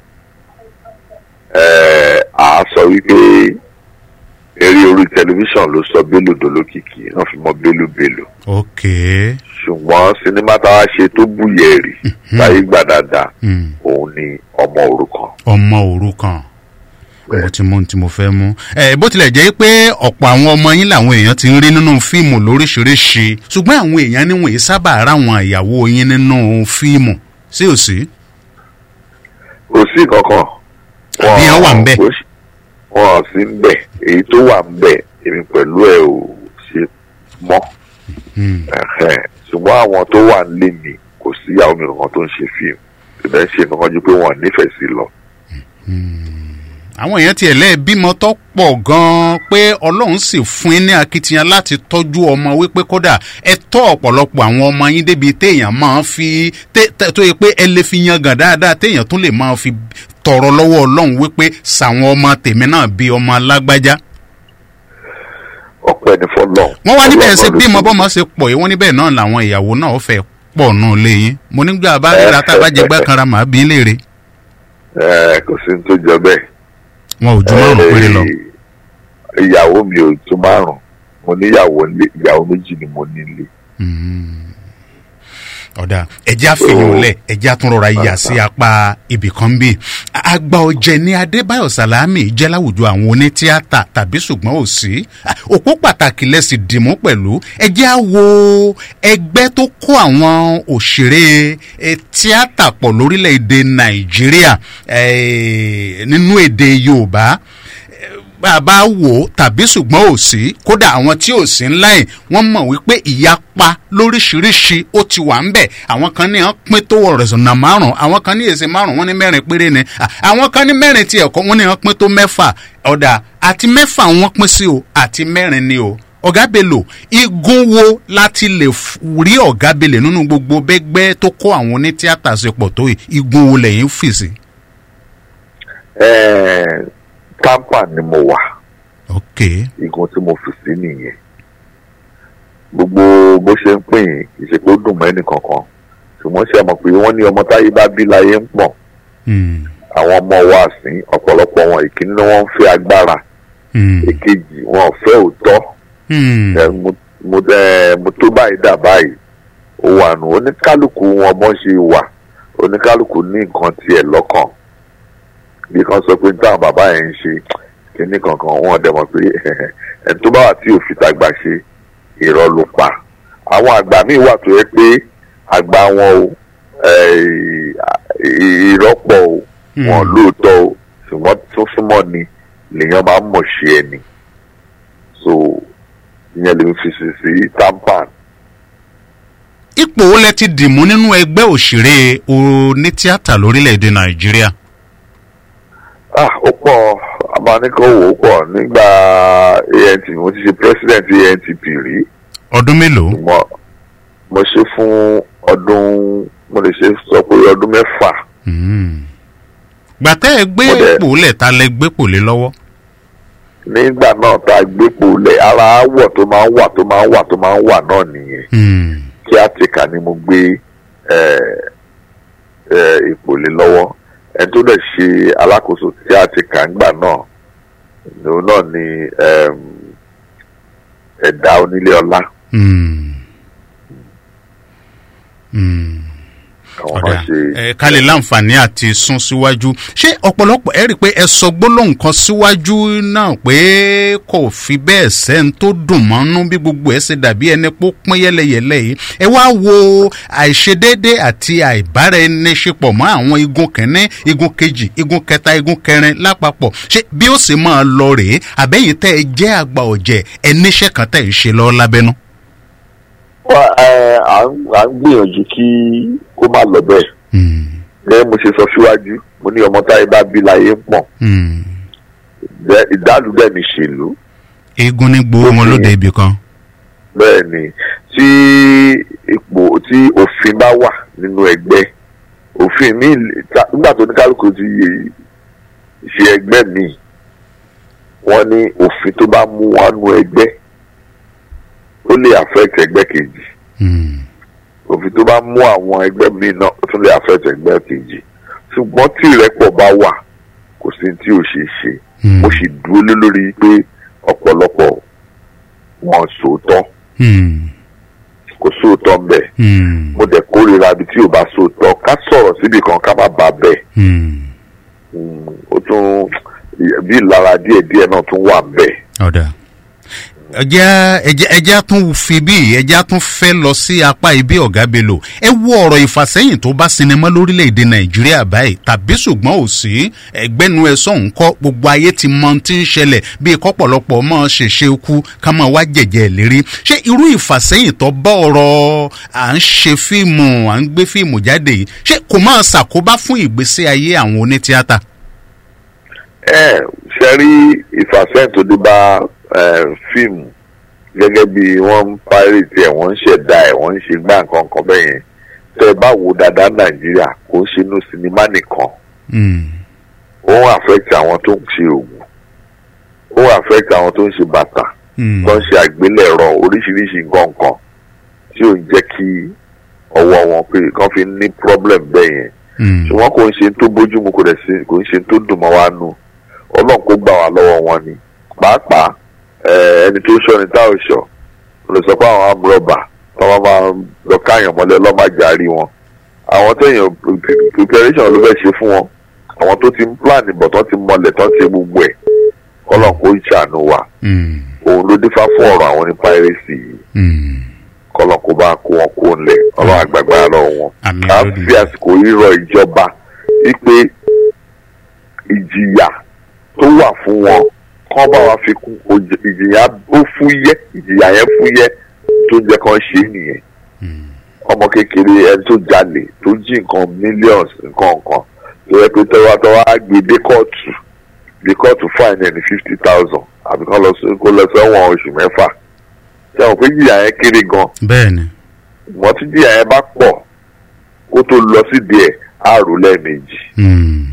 ẹ̀ à á sọ wípé eré orí tẹlifíṣàn ló sọ Bello dolókìkí wọ́n fi mọ Bello Bello ok ṣùgbọ́n sinimá tá a ṣe tó búyẹ̀rì táyé gbà dáadáa Hmm. òun ni ọmọ òrukàn. ọmọ òrukàn mo ti mú ohun tí mo fẹ́ mú. ẹ bó tilẹ̀ jẹ́ pé ọ̀pọ̀ àwọn ọmọ yín làwọn èèyàn ti ń rí nínú fíìmù lóríṣiríṣi ṣùgbọ́n àwọn èèyàn níwọ̀n yìí sábà ráwọn ìyàwó yín nínú fíìmù sí ò sí. kò sí kankan. Àbí wọ́n wà ńbẹ̀? wọn ò sí ń bẹ̀ èyí tó wà ń bẹ̀ èmi pẹ̀lú ẹ̀ ò ṣe mọ́ Hmm. Ẹ̀hẹ́n. ṣùgbọ́n àwọn tó wà nílé mi kò sí ìyàwó mi kankan tó ń ṣe fíìmù ìbẹ̀ ń ṣe nǹkan ju pé wọ́n nífẹ̀ẹ́ sí lọ. àwọn èèyàn tiẹ̀ lẹ́ẹ̀ bímọ tó pọ̀ gan-an pé ọlọ́run sì fún yín ní akitiyan láti tọ́jú ọmọ wípé kódà ẹ tọ́ ọ̀pọ̀lọpọ̀ àwọn ọmọ yín débi téèyàn máa fi té- té- tó yẹ pé ẹ lè fi yangàn dáadáa téèyàn tún lè máa fi tọrọ lọ́wọ́ ọlọ́run wípé sàwọn ọmọ tèmi náà bí ọmọ alágbájá. ọpẹ́ ní fọlọ́. wọ́n wá níbẹ̀ ṣe Ọlọ́run ló bímọ ṣe. bọ́mọ ṣe pọ̀ yìí wọ́n níbẹ̀ náà làwọn ìyàwó náà fẹ́ pọ̀ náà léyìn mo nígbà bá ríra tá a bá jẹ gbàkanra màá bí léèrè Ẹ, kò sí ní tó jọ bẹ́ẹ̀. wọn ò ju márùn péré lọ. Ẹ, ìyàwó mi ò tó márùn mo níyàwó nílé ìyàwó méjì ni mo nílé. ọ̀dà ẹ̀jẹ̀ àfihàn lẹ̀ ẹ̀jẹ̀ àtúnrọ̀ra yà sí apá ibì kan bí. àgbà ọ̀jẹ̀ ni adébáyọ̀ sàlámì jẹ́ láwùjọ àwọn onítíátà tàbí ṣùgbọ́n ò sí. òpó pàtàkì lẹ́sìn dìmú pẹ̀lú ẹ̀jẹ̀ á wo ẹgbẹ́ tó kó àwọn òṣèré eh, tíátà pọ̀ lórílẹ̀‐èdè nàìjíríà eh, nínú èdè yorùbá bá a bá wò ó tàbí ṣùgbọ́n ò sí kódà àwọn tí ò sí ńlá yìí wọ́n mọ̀ wípé ìyapa lóríṣiríṣi ó ti wà ń bẹ̀ àwọn kan ní wọ́n pín tó ọ̀rẹ́sọ̀nà márùn-ún àwọn kan ní èsì márùn-ún wọ́n ní mẹ́rin péré ni à, àwọn kan ní mẹ́rin ti ẹ̀kọ́ wọ́n ní wọ́n pín tó mẹ́fà ọ̀dà àti mẹ́fà wọ́n pín sí o àti mẹ́rin ni o ọ̀gá bello igun wo láti lè f- rí ọ̀gá bello nínú gbogbo bẹ́gbẹ́ tó kó àwọn onítíátà ṣe pọ̀ tó yìí igun wo lẹ́yìn fèsì. Ẹ, Tampa ni mo wà. ok igun tí mo fi sí nìyẹn gbogbo bó ṣe ń pín in kì í ṣe pé ó dùn mọ́ ẹnì kankan ṣùgbọ́n ṣe mọ̀ pé wọ́n ní ọmọ táyé bá bí láyé ń pọ̀ Hmm. àwọn ọmọ wa sí ọ̀pọ̀lọpọ̀ wọn ìkíní ni wọ́n ń fẹ́ agbára Hmm. èkejì wọn ò fẹ́ òótọ́ Hmm. ẹ, mo- mo ẹ, mo tó báyìí dà báyìí ó wà nù oníkálukú wọn bọ́n ṣe wà oníkálukú ní nǹkan tiẹ̀ lọ́kàn bí kan sọ pé táwọn bàbá yẹn ń ṣe kíní kankan wọn dẹ̀ mọ̀ pé ẹni tó bá wà tí òfin tàgbà ṣe irọ́ ló pa àwọn àgbà míì wà tó yẹ pé àgbà wọn o ẹ, irọ́ pọ̀ o wọn lóòótọ́ o ṣùgbọ́n tó súnmọ́ ni lèèyàn máa ń mọ̀ ṣe ẹni so ìyẹn lè fi sí sí tampan ipò wo lẹ ti dìmú nínú ẹgbẹ́ òṣèré onítíátà lórílẹ̀‐èdè nàìjíríà. ah ó pọ̀ abánikọ́wò ó pọ̀ nígbà ant mo ti ṣe president antp rí ọdún mélòó. mo mo ṣe fún ọdún mo lè ṣe sọ pé ọdún mẹ́fà gbàtẹ́ ẹ gbé Mo dẹ̀- ipò lẹ̀ ta lẹ gbé pò lé lọ́wọ́. nígbà náà tá a gbépo lẹ̀ ara àwọ̀ tó máa ń wà tó máa ń wà tó máa ń wà náà nìyẹn Hmm. kí àtìkà ni mo gbé ẹ, ẹ, ipò lé lọ́wọ́ ẹni tó dẹ̀ ṣe alákòóso tí àtìkà ńgbà náà òun náà ni ẹm, ẹ̀dá onílé ọlá Hmm. Hmm. àwọn ọ̀dà náà ṣe ẹ ká lè láǹfààní àti sún síwájú ṣé ọ̀pọ̀lọpọ̀ ẹ rí i pé ẹ sọ gbólóhùn kan síwájú náà pé kò fi bẹ́ẹ̀ sẹ́ni tó dùn mọ́nú bí gbogbo ẹ̀ ṣe dàbí ẹni pé ó pín yẹ́lẹyẹ̀lẹ yìí ẹ wá wo àìṣedéédé àti àìbáraẹniṣepọ̀ mọ́ àwọn igun kìíní igun kejì igun kẹta igun kẹrin lápapọ̀ ṣé bí ó sì máa lọ rèé àbẹ́yìn tẹ́ ẹ jẹ́ àgbà ọ̀jẹ̀ ẹ níṣẹ́ kan tẹ́ ẹ ṣe lọ lábẹ́nú. Wá, ẹ, à ń à ń gbìyànjú kí kó má lọ bẹ́ẹ̀ Hmm. gẹ́gẹ́ mo ṣe sọ síwájú mo ní ọmọ táyé bá bí láyé ń pọ̀ Hmm. Jẹ́- ìdálù dẹ̀ ní ṣèlú eégún ní gbowó wọn lóde ibì kan. bẹ́ẹ̀ ni tí ipò tí òfin bá wà nínú ẹgbẹ́ òfin mi nígbà tó ní kálukú ti ṣe ẹgbẹ́ mi wọ́n ní òfin tó bá mú wọn nú ẹgbẹ́ ó lè affect ẹgbẹ́ kejì Hmm. òfin tó bá mú àwọn ẹgbẹ́ mi náà ó tún lè affect ẹgbẹ́ kejì ṣùgbọ́n tí ìrẹ́pọ̀ bá wà kò sí tí ò ṣeé ṣe Hmm. mo sì dúró lé lórí pé ọ̀pọ̀lọpọ̀ wọn sòótọ́ Hmm. kò sóòótọ́ ń bẹ̀ Hmm. mo dẹ̀ kórìíra ibi tí ò bá sóòótọ́ ká sọ̀rọ̀ síbi kan ká má bàa bẹ̀ Hmm. Mm, ó tún bí ìlara díẹ̀díẹ̀ náà tún wà ń bẹ̀. ọ̀dà ẹjẹ́ ẹjẹ́ ẹjẹ́ tún fi bí ẹjẹ́ tún fẹ́ lọ sí apá ibi ọ̀gá bello ẹ wo ọ̀rọ̀ ìfàsẹ́yìn tó bá sinimá lórílẹ̀‐èdè nàìjíríà báyìí tàbí ṣùgbọ́n ò sí ẹgbẹ́nu ẹ sọ̀hún kọ́ gbogbo ayé ti mọ ohun tí ń ṣẹlẹ̀ bíi kọ́pọ̀lọpọ̀ mọ́ ṣèṣe kú ká máa wá jẹ̀jẹ̀ lérí ṣé irú ìfàsẹ́yìn tó bá ọ̀rọ̀ à ń ṣe fíìmù à ń gbé fíìmù jáde yìí ṣé kò máa ṣàkóbá fún ìgbésí ayé àwọn onítíátà. ẹ ṣe rí ìfàsẹ́yìn tó dé bá eh, fíìmù gẹ́gẹ́ bí wọ́n ń pírètì ẹ̀ wọ́n ń ṣẹ̀dá ẹ̀ wọ́n ń ṣe gbá nǹkan kan bẹ́ẹ̀ yẹn tẹ́ ẹ bá wo dáadáa nàìjíríà kò ń ṣe inú sinimá nìkan Hmm. ó ń affect àwọn tó ń ṣe òògùn ó ń affect àwọn tó ń ṣe bàtà Mm. tó ń ṣe àgbélẹ̀rọ oríṣiríṣi nǹkan kan tí ò ń jẹ́ kí ọwọ́ wọn pé kán fi ní problem bẹ́ẹ̀ yẹn Mm. ṣùgbọ́n kò ń ṣe tó bójúmu kò dẹ̀ sí kò ń ṣe tó dùn mọ́ wa nù ọlọ́run kó gbà wá lọ́wọ́ wọn ni pàápàá eh, ẹni tó ṣọ́ ni tá ò ṣọ́ lè sọ pé àwọn amúrọ̀bà tó máa máa lọ káyàn mọ́lẹ̀ ọlọ́màjà rí wọn àwọn téèyàn preparation ló fẹ́ ṣe fún wọn àwọn tó ti ń plan bọ̀ tó ti mọlẹ̀ tó ti gbogbo ẹ̀ ọlọ́run kó ìṣàánú wa Mm. òun ló dífá fún ọ̀rọ̀ àwọn ní piracy yìí Mm. kọlọ̀ kó bá kó wọn kó ńlẹ̀ ọlọ́run àgbàgbà lọ́wọ́ wọn Àmín ká lódì. fi àsìkò rírọ ìjọba wípé ìjìyà tó wà fún wọn kán bá wa fi kún òjì- ìjìyà ó fúyẹ́ ìjìyà yẹn fúyẹ́ tó jẹ́ kán ṣe é nìyẹn ọmọ kékeré ẹni tó jalè tó jí nǹkan millions nǹkan nǹkan tó yẹ pé tọ́wọ́ á gbé dé kóòtù dé kóòtù fine ẹni fifty thousand àbí kán lọ sí kó lọ sẹ́wọ̀n oṣù mẹ́fà ṣé àwọn pé jìyà yẹn kéré gan bẹ́ẹ̀ ni wọ́n tí jìyà yẹn bá pọ̀ kó tó lọ sí díẹ̀ á rò lẹ́ẹ̀mejì. Mm.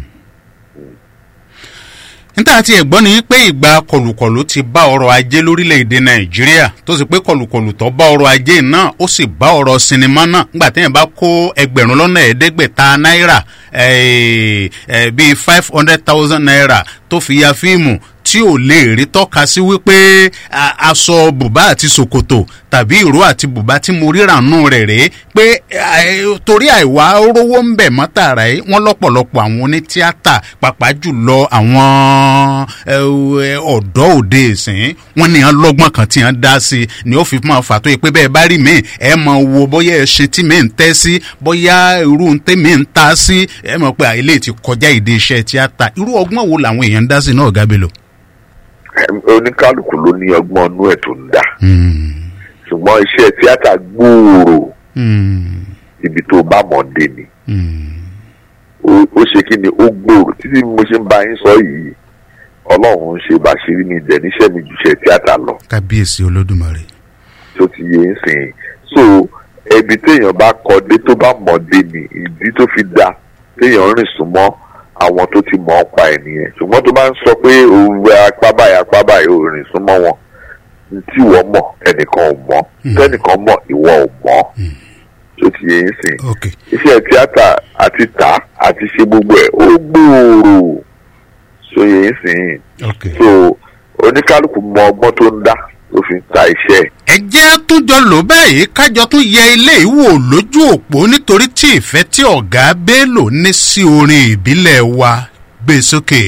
níta tí ẹ̀gbọ́n ni pé ìgbà kọlùkọlù ti bá ọrọ̀ ajé lórílẹ̀‐èdè nàìjíríà tó sì pé kọlùkọlù tó bá ọrọ̀ ajé náà ó sì bá ọrọ̀ sinimá náà nígbà téèyàn bá kó ẹgbẹ̀rún lọ́nà ẹ̀ẹ́dẹ́gbẹ̀ta náírà eh, eh, bíi five hundred thousand naira tó fi ya fíìmù tí ò lè rí tọ́ka sí wípé a- aṣọ bùbá àti ṣòkòtò tàbí ìró àti bùbá tí mo ríra nù rẹ̀ rèé pé eh, torí àìwá rówó ń bẹ̀ mọ́ tààrà yìí wọ́n lọ́pọ̀lọpọ̀ àwọn onítíátà pàápàá jùlọ àwọn eh, ọ̀dọ́ òde ìsìn wọ́n ní hàn lọ́gbọ́n kan tí hàn dá sí i ni ó fi máa fà tó yẹ pé bẹ́ẹ̀ bá rí mi ẹ máa wo bóyá ẹ ṣe tí mi ń tẹ́ sí bóyá irú ń tẹ́ mi ń ta sí ẹ mọ̀ pé àìlè ti kọjá ìdí iṣẹ́ tíátà irú ọgbọ́n wo làwọn èèyàn ń dá sí náà gábélò. Ẹm, oníkálukú ló ní ọgbọ́n inú ẹ̀ tó ń dà ṣùgbọ́n iṣẹ́ tíátà gbòòrò ibi tó bá mọ̀ dé ni ó ó ṣe kí ni ó gbòòrò títí bí mo ṣe ń bá yín sọ yìí ọlọ́run ń ṣe bàṣírí mi dẹ̀ níṣẹ́ mi ju iṣẹ́ tíátà lọ kábíyèsí olódùmarè. tó ti yé ń sìn so ẹbí téèyàn bá kọ dé tó bá mọ̀ dé ni ìdí tó fi da téèyàn rìn súnmọ́ àwọn tó ti mọ̀ ọ́ pa ẹ̀ nìyẹn ṣùgbọ́n tó bá ń sọ pé òun wẹ apá báyìí apá báyìí ò rìn súnmọ́ wọn tí ìwọ mọ̀ ẹnìkan ò mọ̀ tẹ́nìkan mọ̀ ìwọ ò mọ̀ tó ti yé ń sìn ok iṣẹ́ tíátà àti tà àti ṣe gbogbo ẹ̀ ó gbòòrò so yé ń sìn ok. so oníkálukú mọ ọgbọ́n tó ń dá tó fi ń ta iṣẹ́ ẹ̀. ẹ jẹ́ àtúnjọ lò báyìí kájọ tún yẹ ilé ìwò lójú òpó nítorí tí ìfẹ́ tí ọ̀gá bello ní sí orin ìbílẹ̀ wa gbé sókè.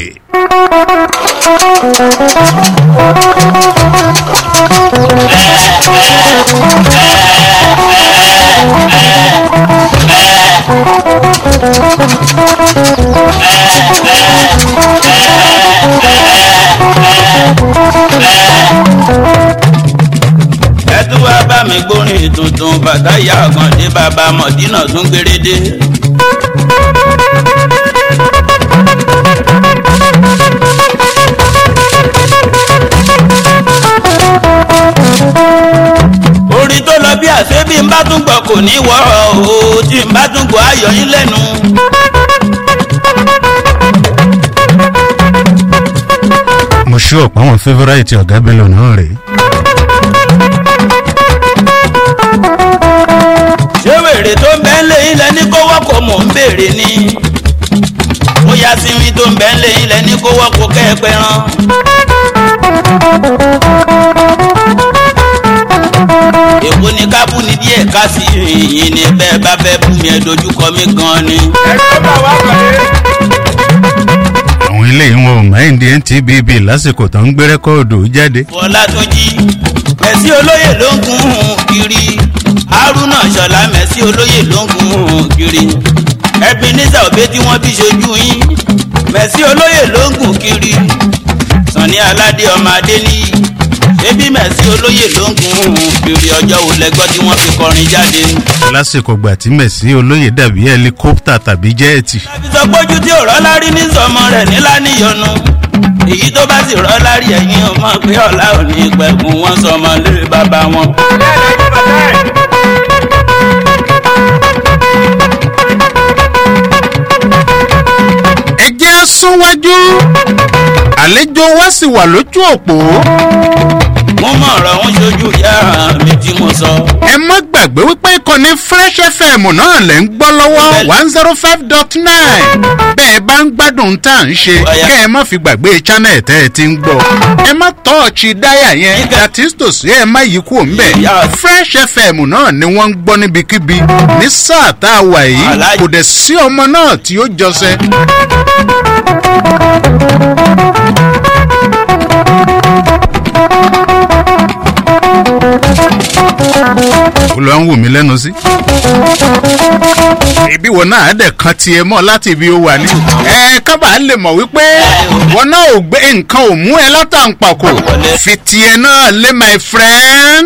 ẹ tún wá bá mi gbórin tuntun bàtà ìyá ọ̀gàndé bàbá mọ̀dínà tún gbérédé. orin tó lọ bí àṣẹ bí n bá tún gbọ́ kò ní wọ́ o tí n bá tún gbọ́ ayọ̀ yín lẹ́nu. mo ṣú ọ̀pọ̀ àwọn favourite ọ̀gá bello náà rèé. ṣé wèrè tó ń bẹ́ ń lé ilẹ̀ ní kó wọ́pọ̀ mò ń béèrè ni bóyá sinmi tó ń bẹ́ ń lé ilẹ̀ ní kó wọ́pọ̀ kẹ́ẹ̀pẹ́ rán. èwo ni ká bú ni díẹ̀ ká sí yìnyín ni bẹ́ẹ̀ bá fẹ́ bú mi ẹ dojúkọ mi gan ni. àwọn eléyìí wọn ò máa ń di ntbb lásìkò tó ń gbé rẹ́kọ́ọ̀dù jáde. fọlátúnjì mẹ̀sí olóyè ló ń gun un kiri haruna ṣọlá mẹ̀sí olóyè ló ń gun un kiri ebenezer òbí tí wọ́n bí ṣojú yín mẹ̀sí olóyè ló ń gun kiri sani aládé ọmọ adé níyì ṣébí mẹ̀sí olóyè ló ń gun un kiri ọjọ́ wo lẹ́gbọ́ tí wọ́n fi kọrin jáde. lásìkò gbà tí mẹ̀sí olóyè dàbí hẹlikópítà tàbí jẹ́ẹ̀tì. láti sọ pójú tí ò rọ́lá rí ní sọmọ rẹ̀ nílá níyọnu èyí tó bá sì rọ́lá rí ẹ̀yìn ọmọ pé ọ̀la ò ní pẹ̀kun wọn sọmọ lé bàbá wọn. ẹ jẹ́ súnwájú àlejò wa sì wà lójú òpó mo mọ̀ ọ̀rọ̀ ń ṣojú ìyá mi tí mo sọ. ẹ má gbàgbé wípé ìkànnì fresh fm náà lẹ̀ ń gbọ́ lọ́wọ́ one zero five dot nine bẹ́ẹ̀ bá ń gbádùn tá à ń ṣe kẹ́ ẹ má fi gbàgbé channel tẹ́ ẹ ti ń gbọ́ ẹ má tọ́ọ̀chì dáyà yẹn dàtísítòsí ẹ má yí kúrò ńbẹ̀ fresh fm náà ni wọ́n ń gbọ́ níbikíbi ní sáà tá a wà yìí kò dẹ̀ sí ọmọ náà tí ó jọsẹ. olùwà ń wò mí lẹ́nu sí. ibi wo náà á dẹ̀ kan tiẹ̀ mọ́ láti ibi ó wà ní. ẹ kábà lè mọ̀ wípé wọn náà ò gbé nǹkan ò mú ẹ látàǹpàkò fi tiẹ̀ náà lé my friend.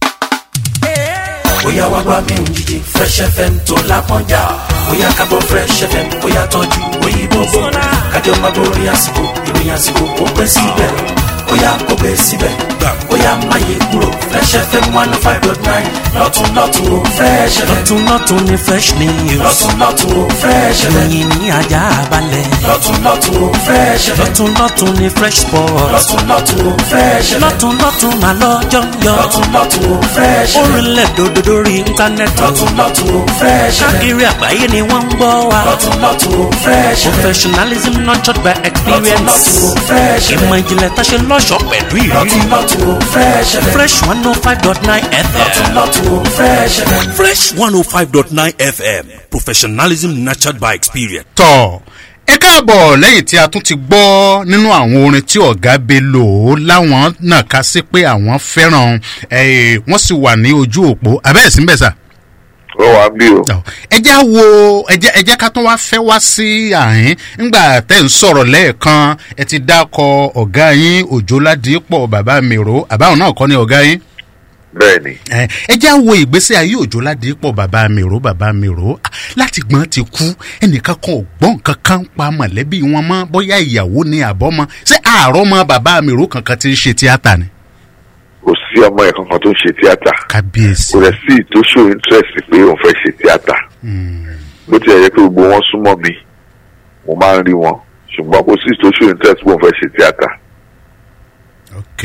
bóyá wá wá mi ò jíjẹ fresh fm tó lápọ́njà bóyá kábọ̀ fresh fm bóyá tọ́jú òyìnbó bò kájọ máa borí àsìkò ìròyìn àsìkò ó pẹ́ síbẹ̀ bóyá kò pẹ́ síbẹ̀ bóyá máyé kúrò fresh fm one oh five dot nine lọ́tún lọ́tún ó fresh fm lọ́tún lọ́tún ni fresh news. lọ́tún lọ́tún ó fresh fm ìròyìn ní ajá balẹ̀. lọ́tún lọ́tún ó fresh fm lọ́tún lọ́tún ni fresh sport. lọ́tún lọ́tún ó fresh fm lọ́tún lọ́tún mà lọ́jọ́ yọ. lọ́tún lọ́tún ó fresh fm orílẹ̀ dòdò lórí íńtánẹ́ẹ̀tì. lọ́tún lọ́tún ó fresh fm káàkiri àgbáyé ni wọ́n ń gbọ́ wa. lọ́tún lọ́tún ó fresh fm professionalism nurtured by experience. lọ́tún lọ́tún ó fresh fm ìmọ̀ ìjìnlẹ̀ tá a ṣe lọ́ṣọ̀ọ́ pẹ̀lú ìrírí. lọ́tún lọ́tún ó fresh fm fresh one oh five dot nine lọ́tún fm. lọ́tún ó fresh fm. Fresh 105.9 FM. Professionalism nurtured by experience. tọ̀ ẹ káàbọ̀ lẹ́yìn tí a tún ti gbọ́ nínú àwọn orin tí ọ̀gá bello láwọn náà ká sí pé àwọn fẹ́ràn eh, wọ́n sì wà ní ojú òpó abẹ́ẹ̀sí ń bẹ̀ sà. ó wà bí o. ẹjẹ́ wo ẹjẹ́ ẹjẹ́ ká tún wá fẹ́ wá sí àhín ńgbà tẹ́ ń sọ̀rọ̀ lẹ́ẹ̀kan ẹ ti dákọ ọ̀gá yín òjòládìpọ̀ bàbá mèrò àbáwọn náà kọ́ ni ọ̀gá yín bẹ́ẹ̀ ni ẹ ẹ já wo ìgbésí ayé òjò ládìpọ̀ bàbá mi rò bàbá mi rò Ah, láti gbọ́n ti kú ẹnìkan kan ò gbọ́n kankan pa mọ̀lẹ́bí wọn mọ́ bóyá ìyàwó ni àbọ́mọ ṣé àárọ̀ mọ́ bàbá mi rò kankan ti ń ṣe tíátà ni. kò sí ọmọ yẹn kankan tó ń ṣe tíátà kábíyèsí. kò rẹ̀ sí tó show interest pé òun fẹ́ ṣe tíátà bó tilẹ̀ yẹ pé gbogbo wọn súnmọ́ mi mo máa ń rí wọn ṣùgbọ́n kò sí tó show interest pé òun fẹ́ ṣe tíátà ok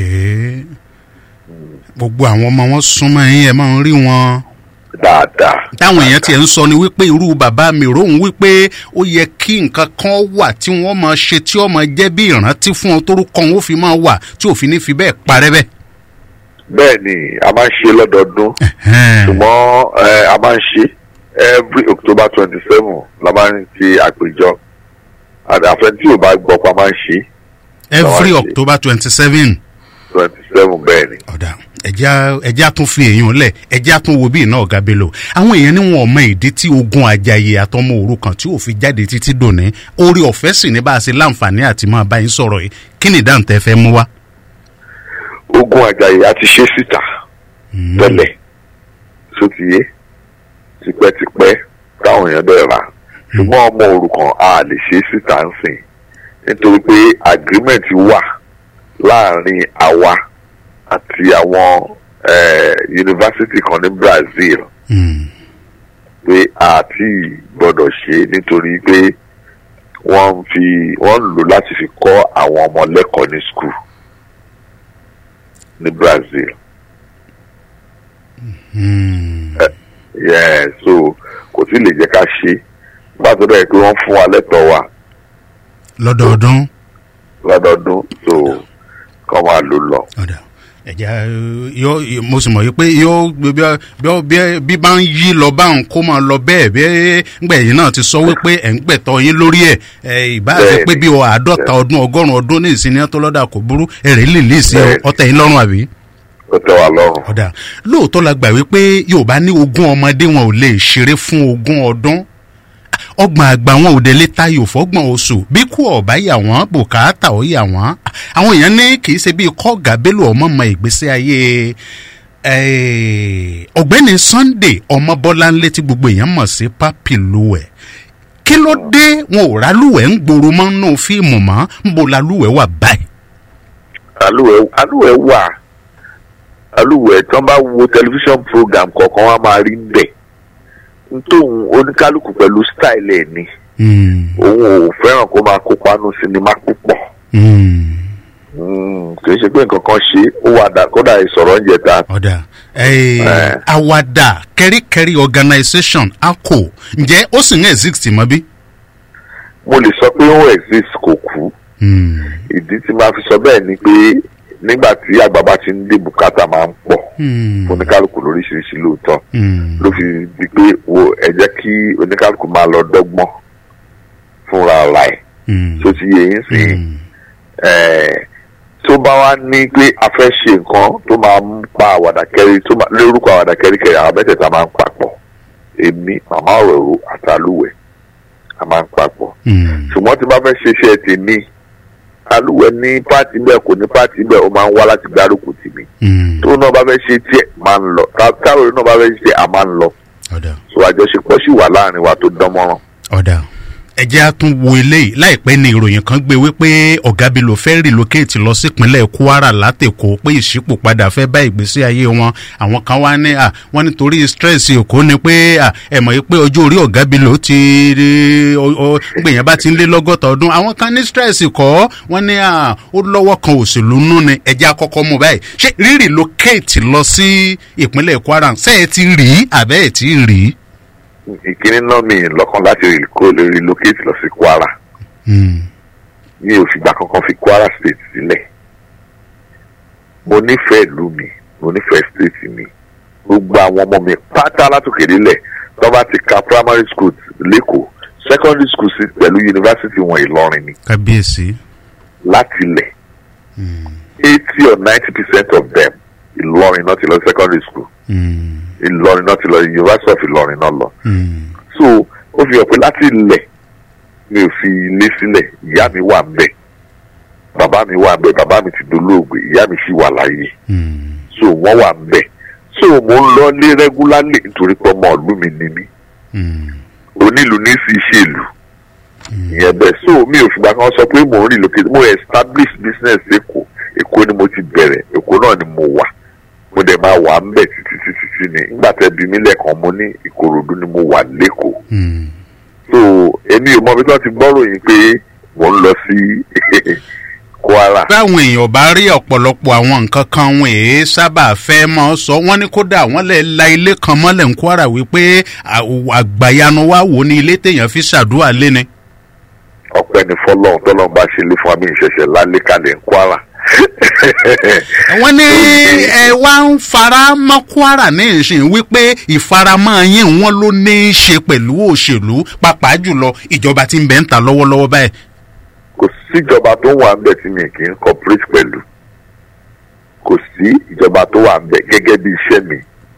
gbogbo àwọn ọmọ wọn súnmọ́ yín ẹ máa ń rí wọn. dáadáa. táwọn èèyàn tiẹ̀ ń sọ ni wípé irú bàbá mi ròhùn wípé ó yẹ kí nǹkan kan wà tí wọ́n máa ṣe tí ó máa jẹ́ bí ìrántí fún ọ torúkọ wọn ó fi máa wà tí òfin ní fi bẹ́ẹ̀ parẹ́ bẹ́ẹ̀. bẹ́ẹ̀ ni a máa ń ṣe lọ́dọọdún ṣùgbọ́n eh, a máa ń ṣe every october twenty seven la máa ń ṣe àpèjọ àfẹn tí ò bá gbọ́ pa máa ń ṣe every Àwọn ṣe. october twenty seven. twenty seven bẹ́ẹ̀ ni. ọ̀dà ẹ̀já ẹ̀já tún fi èèyàn lẹ̀ ẹ̀já tún wo bíi náà ọ̀gá bello àwọn èèyàn ní wọn ò mọ ìdí tí ogun àjàyè àtọmọ òrukàn tí ò fi jáde títí dòní orí ọ̀fẹ́ sì ní bá a ṣe láǹfààní àti máa bá yín sọ̀rọ̀ yìí kí ni ìdáhùn tẹ́ fẹ́ mú wá. ogun àjàyè a ti ṣe síta tẹ́lẹ̀ tó ti yé tipẹ́tipẹ́ táwọn èèyàn bẹ̀rẹ̀ rà ṣùgbọ́n ọmọ òrukàn a lè ṣe síta ń sìn nítorí pé agreement wà láàrin àwa àti àwọn eh, yunifásitì kan ní brazil pé a ti gbọ́dọ̀ ṣe nítorí pé wọ́n ń fi wọ́n ń lò láti fi kọ́ àwọn ọmọ lẹ́kọ̀ọ́ ní school ní brazil. Eh, yeah, so kò tí lè jẹ́ ká ṣe nígbà tó dẹ̀ pé wọ́n fún wa lẹ́tọ̀ọ́ wa lọ́dọọdún. lọ́dọọdún so kọ́ máa lò lọ. ẹ̀já yóò mo sì mọ̀ yìí pé yóò bí bí bí bí bá ń yí lọ báwọn kó máa lọ bẹ́ẹ̀ bí ngbẹ̀yìn náà ti sọ wípé ẹ̀ ń gbẹ̀tọ̀ yín lórí ẹ̀ ẹ̀ ìbá ṣe pé bí o àádọ́ta ọdún ọgọ́rùn-ún ọdún ní ìsinmi tó lọ́dà kò burú èrè lè lè sí ọtẹ yín lọ́rùn àbí. ó tẹ́ wa lọ́rùn. ọ̀dà lóòótọ́ la gbà wípé yorùbá ní ogún ọmọdé wọn ò lè ṣeré fún ogún ọdún ọgbọ̀n àgbà wọn ò dé lè tayò fọ́gbọ̀n oṣù bí kú ọ̀bá yà wọ́n bùkátà ó yà wọ́n àwọn èèyàn ní kì í ṣe bí kọ́ọ̀gà bélò ọmọ mọ ìgbésí ayé eh, ọ̀gbẹ́ni sunday ọmọbọ́láńlé tí gbogbo èèyàn mọ̀ sí papi luwẹ̀ kí ló dé wọn ò rálùwẹ̀ ń gbòòrò mọ́ nínú fíìmù mọ́ ń bo lálùwẹ̀ wà báyìí. alúwẹ̀ alúwẹ̀ wà alúwẹ̀ tí wọ́n bá wo tẹlifíṣàn program kọ̀ọ̀kan wọ́n á máa rí bẹ̀ nítòun oníkálukú pẹ̀lú style ẹ̀ ni òun ò fẹ́ràn kó máa kópa nù sinimá púpọ̀ Mm, kì í ṣe pé nǹkan kan ṣe ó wà dà kódà ìsọ̀rọ̀ ń jẹta ọ̀dà eh, Eh. àwàdà kẹ́ríkẹ́rí organisation aco ǹjẹ́ ó sì ń exist mọ́ bí. mo lè sọ pé ó exist kò kú Hmm. ìdí tí máa fi sọ bẹ́ẹ̀ ni pé nígbà tí àgbà bá ti ń dé bùkátà máa ń pọ̀ Hmm. fún oníkálukú lóríṣiríṣi lóòótọ́ Hmm. ló fi di pé wo ẹ jẹ́ kí oníkálukú máa lọ dọ́gbọ́n fúnra ara ẹ̀ Hmm. tó ti yẹ yín sí Hmm. ẹ̀ tó bá wá ní pé a fẹ́ ṣe nǹkan tó máa ń pa àwàdà kẹrí tó máa lórúkọ àwàdà kẹrí kẹrí àwọn mẹ́tẹ̀ẹ̀ta máa ń papọ̀ èmi màmá ọ̀rọ̀ àtàlùwẹ̀ a máa ń papọ̀ Hmm. ṣùgbọ́n tí bá fẹ́ ṣe iṣẹ́ tèmi alúwẹ̀ ní pàtì bẹ́ẹ̀ kò ní pàtì bẹ́ẹ̀ ó máa ń wá láti gbárùkù tì mí Hmm. tó náà bá fẹ́ ṣe tiẹ̀ máa ń lọ tá- táwọn náà bá fẹ́ ṣe tiẹ̀ a máa ń lọ ọ̀dà so àjọṣepọ̀ sì wà láàrin wa tó dán mọ́ràn. ọ̀dà ẹ jẹ́ á tún wo eléyìí láìpẹ́ ni ìròyìn kan gbé wípé ọ̀gá bello fẹ́ relocate lọ sípínlẹ̀ kwara látẹ̀kọ́ pé ìṣípòpadà fẹ́ bá ìgbésí ayé wọn àwọn kan wá ní à wọ́n nítorí stress èkó ni pé à ẹ mọ̀ pé ọjọ́ orí ọ̀gá bello ti gbèyàn bá ti ń lé lọ́gọ́ta ọdún àwọn kan ní stress kọ́ wọ́n ní à ó lọ́wọ́ kan òṣèlú nú ni ẹ jẹ́ àkọ́kọ́ mú báyìí ṣé rí relocate lọ sí ìpínlẹ̀ kwara ṣé ẹ ti rí àbẹ́ ẹ ti rí. ìkíní náà mi lọ́kàn láti rí- kó lè relocate lọ sí kwara Hmm. mi ò fìgbà kankan fi kwara state sílẹ̀ mo nífẹ̀ẹ́ ìlú mi mo nífẹ̀ẹ́ state mi gbogbo àwọn ọmọ mi pátá látòkè délẹ̀ tó bá ti ka primary school lẹ́kọ̀ọ́ secondary school sí pẹ̀lú university wọn ìlọrin ni kábíyèsí. láti ilẹ̀ eighty or ninety percent of them ìlọrin náà ti lọ sí secondary school Hmm. ìlọrin náà ti lọ university of ìlọrin náà lọ Hmm. so ó fi hàn pé láti ilẹ̀ mi ò fi ilé sílẹ̀ ìyá mi wà ń bẹ̀ bàbá mi wà ń bẹ̀ bàbá mi ti dolóògbé ìyá mi sì wà láyé Hmm. so wọ́n wà ń bẹ̀ so mo ń lọ lé rẹ́gúlálì nítorí pé ọmọ ìlú mi ni mí Hmm. onílù ní sí ìṣèlú ìyẹn bẹ́ẹ̀ so mi ò fìgbà kan sọ pé mò ń relocate mo establish business èkó èkó ni mo ti bẹ̀rẹ̀ èkó náà ni mo wà mo dẹ̀ máa wà ń bẹ̀ títí títí tí ni nígbà tẹ́ bí mi lẹ́ẹ̀kan mo ní ìkòròdú ni mo wà lẹ́kọ̀ọ́ Hmm. so èmi ò mọ bí wọ́n ti gbọ́rò yín pé mò ń lọ sí kwara táwọn èèyàn bá rí ọ̀pọ̀lọpọ̀ àwọn nǹkan kan wọn èé sábà fẹ́ mọ́ sọ wọ́n ní kódà wọ́n lè la ilé kan mọ́lẹ̀ ń kwara wípé à- àgbàyanu wa wò ní ilé téèyàn fi ṣàdúrà lé ni. ọpẹ́ ní fọlọ́run tọ́lọ́run bá ṣe lé fún mi ìṣẹ̀ṣẹ̀ lálẹ́ kalẹ̀ ń kwara wọ́n ní ẹ wá ń fara mọ́ kwara ní ìsìn wípé ìfaramọ́ yín wọn ló ní í ṣe pẹ̀lú òṣèlú pàápàá jùlọ ìjọba tí ń bẹ̀ ń ta lọ́wọ́lọ́wọ́ báyìí. kò síjọba tó wà ń bẹ̀ tí mi kì í cooperate pẹ̀lú kò sí ìjọba tó wà ń bẹ̀ gẹ́gẹ́ bí iṣẹ́ mi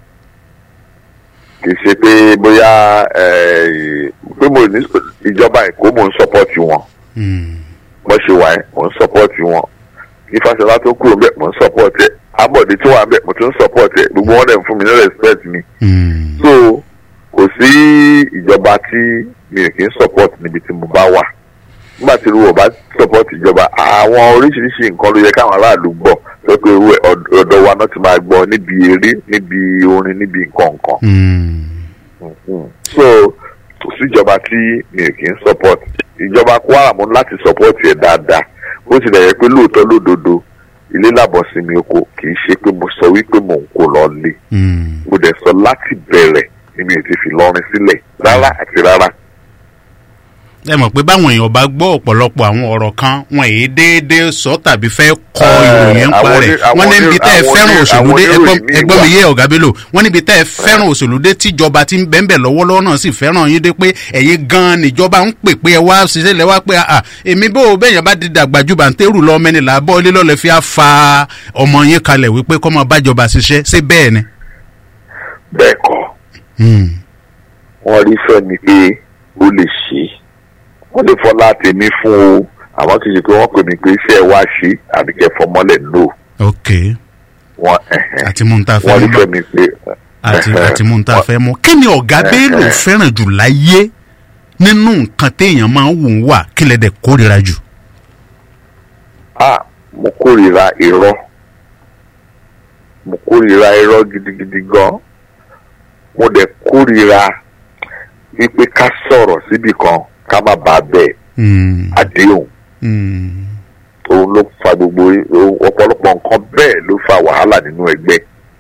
kì í ṣe pé bóyá eh, pé mo ní ìjọba èkó mò ń sọpọ́tì wọn Hmm. bó ṣe wà ẹ́ mò ń sọpọ́tì wọn ìfàṣọlá tó kúrò bẹ́ẹ̀ mò ń sọpọ́tì ẹ̀ abọ́dé tó wà ń bẹ̀ mo tún ń sọpọ́tì ẹ̀ gbogbo wọn dẹ̀ ń fún mi ní respect mi Hmm. so kò sí ìjọba tí mi ò kì í support níbi tí mo bá wà nígbà tí irú ọba support ìjọba àwọn oríṣiríṣi nǹkan ló yẹ káwọn aráàlú gbọ́ pé pé irú ẹ̀ ọ̀d- ọ̀dọ̀ wa náà ti máa gbọ́ níbi eré níbi orin níbi nǹkan nǹkan Hmm. Mm. so kò sí ìjọba tí mi ò kì í support ìjọba kwara mo ní láti support ẹ̀ dáadáa bó tilẹ̀ yẹ pé lóòótọ́ lódodo ilé làbọ̀ sí mi oko kì í ṣe pé mo sọ wípé mò ń kó lọ lé Hmm. mo dẹ̀ sọ láti bẹ̀rẹ̀ ni mi ò ti fi lọrin sílẹ̀ rárá àti rárá. ẹ mọ̀ pé báwọn èèyàn bá gbọ́ ọ̀pọ̀lọpọ̀ àwọn ọ̀rọ̀ kan wọn èyí déédéé sọ tàbí fẹ́ kọ Eh, ìròyìn ń pa àwọn rẹ̀ oní- àwọn wọ́n ní oní- ibi tẹ́ ẹ àwọn fẹ́ràn oní- òṣèlú àwọn dé ẹgbọ́n oníròyìn míì ẹgbọ́n mi wà. yé ọ̀gá bello wọ́n níbi tẹ́ ẹ fẹ́ràn òṣèlú dé tíjọba tí ń bẹ́ńbẹ̀ lọ́wọ́lọ́wọ́ náà sì fẹ́ràn yín dé pé ẹ̀yin gan-an níjọba ń pè pé ẹ wá ṣiṣẹ́ lẹ wá pé àà èmi bó o bẹ́yàn bá di dàgbà ju bàǹtẹ́rù lọ mẹ́ni là bọ́ ilé lọ́lẹ̀ fi á fa ọmọ yín kalẹ̀ wípé kọ́ máa bájọba ṣiṣẹ́ ṣé bẹ́ẹ̀ ni. bẹ́ẹ̀ kọ́ Hmm. wọ́n rí fẹ́mi pé ó lè ṣe é wọ́n lè fọlá tèmi fún o àwọn kì í ṣe pé wọ́n pè mí pé iṣẹ́ ẹ wá ṣe àbí kẹ́ fọmọ́lẹ̀ no ok wọ́n ẹ̀hẹ̀n. àti mú un tá a fẹ́ wọ́n rí mú fẹ́mi pé àti ẹ̀hẹ̀n. àti mú un tá a fẹ́ mú. kí ni ọ̀gá bello fẹ́ràn jù láyé nínú nǹkan téèyàn máa ń wù ú wà kí lè dẹ̀ kórira jù. ah mo kórìíra irọ́ mo kórìíra irọ́ gidigidi gan mo dẹ̀ kórìíra wípé ká sọ̀rọ̀ síbì kan ká má bàa bẹ́ẹ̀ Hmm. àdéhùn Hmm. òun ló fa gbogbo ohun- ọ̀pọ̀lọpọ̀ nǹkan bẹ́ẹ̀ ló fa wàhálà nínú ẹgbẹ́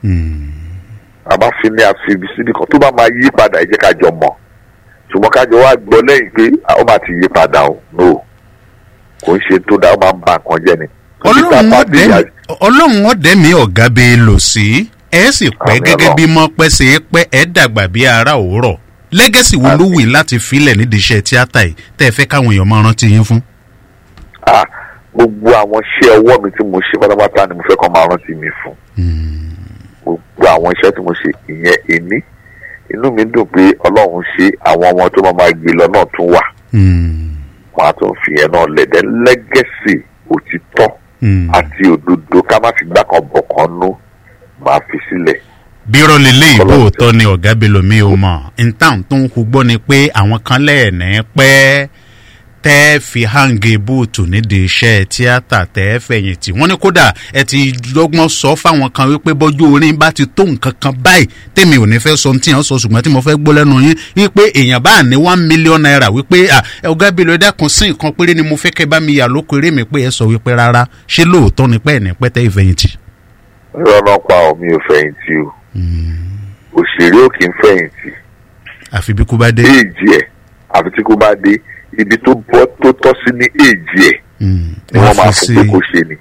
a bá fi ní àfihàn síbi kan tó bá máa yí padà ẹ jẹ́ ká jọ mọ̀ ṣùgbọ́n ká jọ wá gbọ́ lẹ́yìn pé ó máa ti yí padà o no kò ń ṣe tó dáa ó máa ń ba nǹkan jẹ́ ni. ọlọ́run ọ̀dẹ́ ọlọ́run ọ̀dẹ́ mi ọ̀gá bẹ́ẹ̀ lò sí ẹ sì pẹ́ Àmì gẹ́gẹ́ Ọlọ́run. bí mọ́ pẹ́ ṣe é pẹ́ ẹ dàgbà bí ara òwúrọ̀ lẹ́gẹ̀sì wo ló wù yín láti filẹ̀ nídìí iṣẹ́ tíátà yìí tẹ́ ẹ fẹ́ káwọn èèyàn máa rántí yín fún. ah gbogbo àwọn iṣẹ́ ọwọ́ mi tí mo ṣe pátápátá ni mo fẹ́ kọ́ máa rántí mi fún gbogbo àwọn iṣẹ́ tí mo ṣe ìyẹn èní inú mi dùn pé ọlọ́run ṣe àwọn ọmọ tó máa máa gbé lọ náà tún wà wọn á tún fi yẹn náà lẹ̀dẹ̀ lẹ́gẹ̀sì òtítọ́ àti òdodo ká má fi gbá kan bọ̀ kan nú máa fi sílẹ̀. bírọ̀ lélẹ̀ ìbò òótọ́ ni ọ̀gá belomi ò mọ̀ ntáwọn tó ń kú gbọ́ ni pé àwọn kan lẹ́ẹ̀ní pẹ́ tẹ́ fi hangi búùtù nídìí iṣẹ́ tíátà tẹ́ fẹ̀yìntì wọ́n ní kódà ẹ ti lọ́gbọ́n sọ fáwọn kan wípé bọ́jú orin bá ti tó nǹkan kan báyìí tèmi ò ní fẹ́ sọ tí yẹn sọ ṣùgbọ́n tí mo fẹ́ gbọ́ lẹ́nu yín wípé èèyàn bá ní one million naira wípé à ọ̀gá belo ẹ dákun sí nǹkan péré ni mo fẹ́ kẹ́ bá mi yà lóko eré mi pé ẹ sọ wípé rárá ṣé lóòótọ́ ni pẹ́ẹ́ ní pẹ́tẹ́ ìfẹ̀yìntì. rọ́nà pa omi ò fẹ̀yìntì o òṣèré ò kì í fẹ̀yìntì àfi bí kú bá dé. éèjì ẹ̀ àfi tí kò bá dé ibi tó bọ́ tó tọ́ sí ní éèjì ẹ̀ ni wọ́n máa fún pé kó ṣe ni.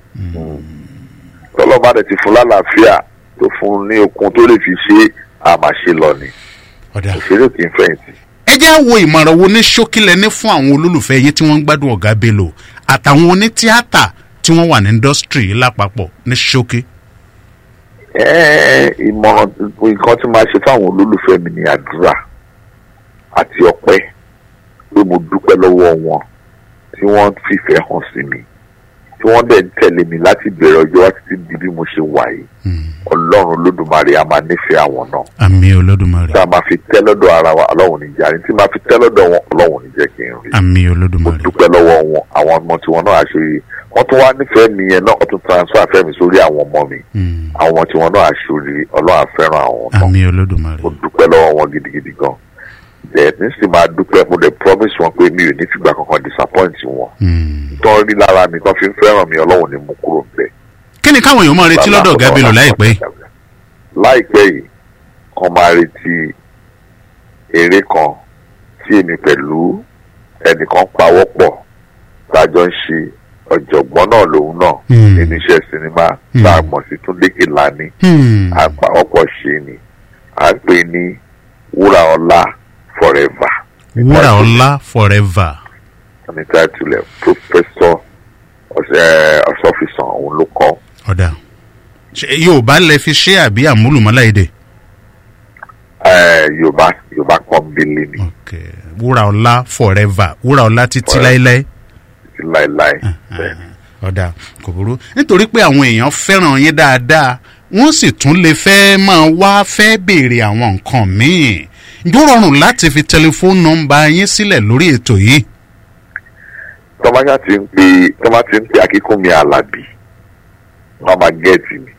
tọ́lọ́ba rẹ̀ ti fún lálàáfíà tó fún ní okun tó lè fi ṣe àmàṣe lọ ni òṣèré ò kì í fẹ̀yìntì. ẹ jẹ́ wo ìmọ̀ràn wo ní ṣókílẹ̀ ní fún àwọn olólùfẹ́ yín tí wọ́n ń gbádùn ọ̀gá bello àtàwọn onítíátà tí wọ́n wà ní indọ́sítírì lápapọ̀ ní ṣókí. Ẹ́ẹ̀, ìmọ̀ràn nǹkan tí máa ṣe fáwọn olólùfẹ́ mi ni àdúrà àti ọpẹ́ pé mo dúpẹ́ lọ́wọ́ wọn tí wọ́n fìfẹ́ hàn sí mi tí wọ́n dẹ̀ ń tẹ̀lé mi láti bẹ̀rẹ̀ ọjọ́ wá títí di bí mo ṣe wà yìí ọlọ́run olódùmarè a máa nífẹ̀ẹ́ àwọn náà àmì olódùmarè tí a máa fi tẹ́ lọ́dọ̀ ara wa ọlọ́run ní jàre tí máa fi tẹ́ lọ́dọ̀ wọn ọlọ́run ní jẹ́ kí n rí àmì olódùmarè dúpẹ́ lọ́wọ́ wọn àwọn ọmọ tiwọn náà àṣírí wọ́n tún wá nífẹ̀ẹ́ mi yẹn náà wọ́n tún transfer fẹ́ mi sórí àwọn ọmọ mi àwọn ọmọ tiwọn náà àṣírí ọlọ́run àfẹ́ràn àwọn náà àmì olódùmarè mo dúpẹ́ lọ́wọ́ wọn gidigidi gan bẹ́ẹ̀ ní sì máa dúpẹ́ mo dẹ̀ promise wọn pé mi ò ní fìgbà kankan disappoint wọn tán rí lára mi tán fi ń fẹ́ràn mi ọlọ́run ni mo kúrò bẹ́ẹ̀. kí ni káwọn èèyàn máa retí lọ́dọ̀ ọ̀gá bello láìpẹ́ yìí. láìpẹ́ yìí kan máa retí eré kan tí èmi pẹ̀lú ẹnìkan pawọ́pọ̀ tájọ ń ṣe ọ̀jọ̀gbọ́n náà lòun náà nínú iṣẹ́ sinimá tá a mọ̀ sí túndé kìlání àpawọ́pọ̀ ṣe ni à ń pè ní wúrà ọlá forever. wúrà ọlá forever. ní táìtìlẹ̀ pòfẹ́sọ̀ ọ̀sọ́fisàn òun ló kọ́. ọ̀dà ṣe yorùbá lẹ fi ṣe àbí àmúlùmọ́lá èdè. Eh, yorùbá yorùbá pọ́nbélé ni wúrà ọlá forever wúrà ọlá títí láéláé. títí láéláé. ọ̀dà kò burú nítorí pé àwọn èèyàn fẹ́ràn yín dáadáa wọ́n sì tún lè fẹ́ máa wá fẹ́ béèrè àwọn nǹkan míì ǹjọ́ rọrùn láti fi tẹlifóònù nọmba yín sílẹ̀ lórí ètò yìí. tọ́mọ́sá ti ń pe tọ́mọ́ ti ń pe akíkúnmi alábì wọ́n máa gẹ́ẹ̀tì mi.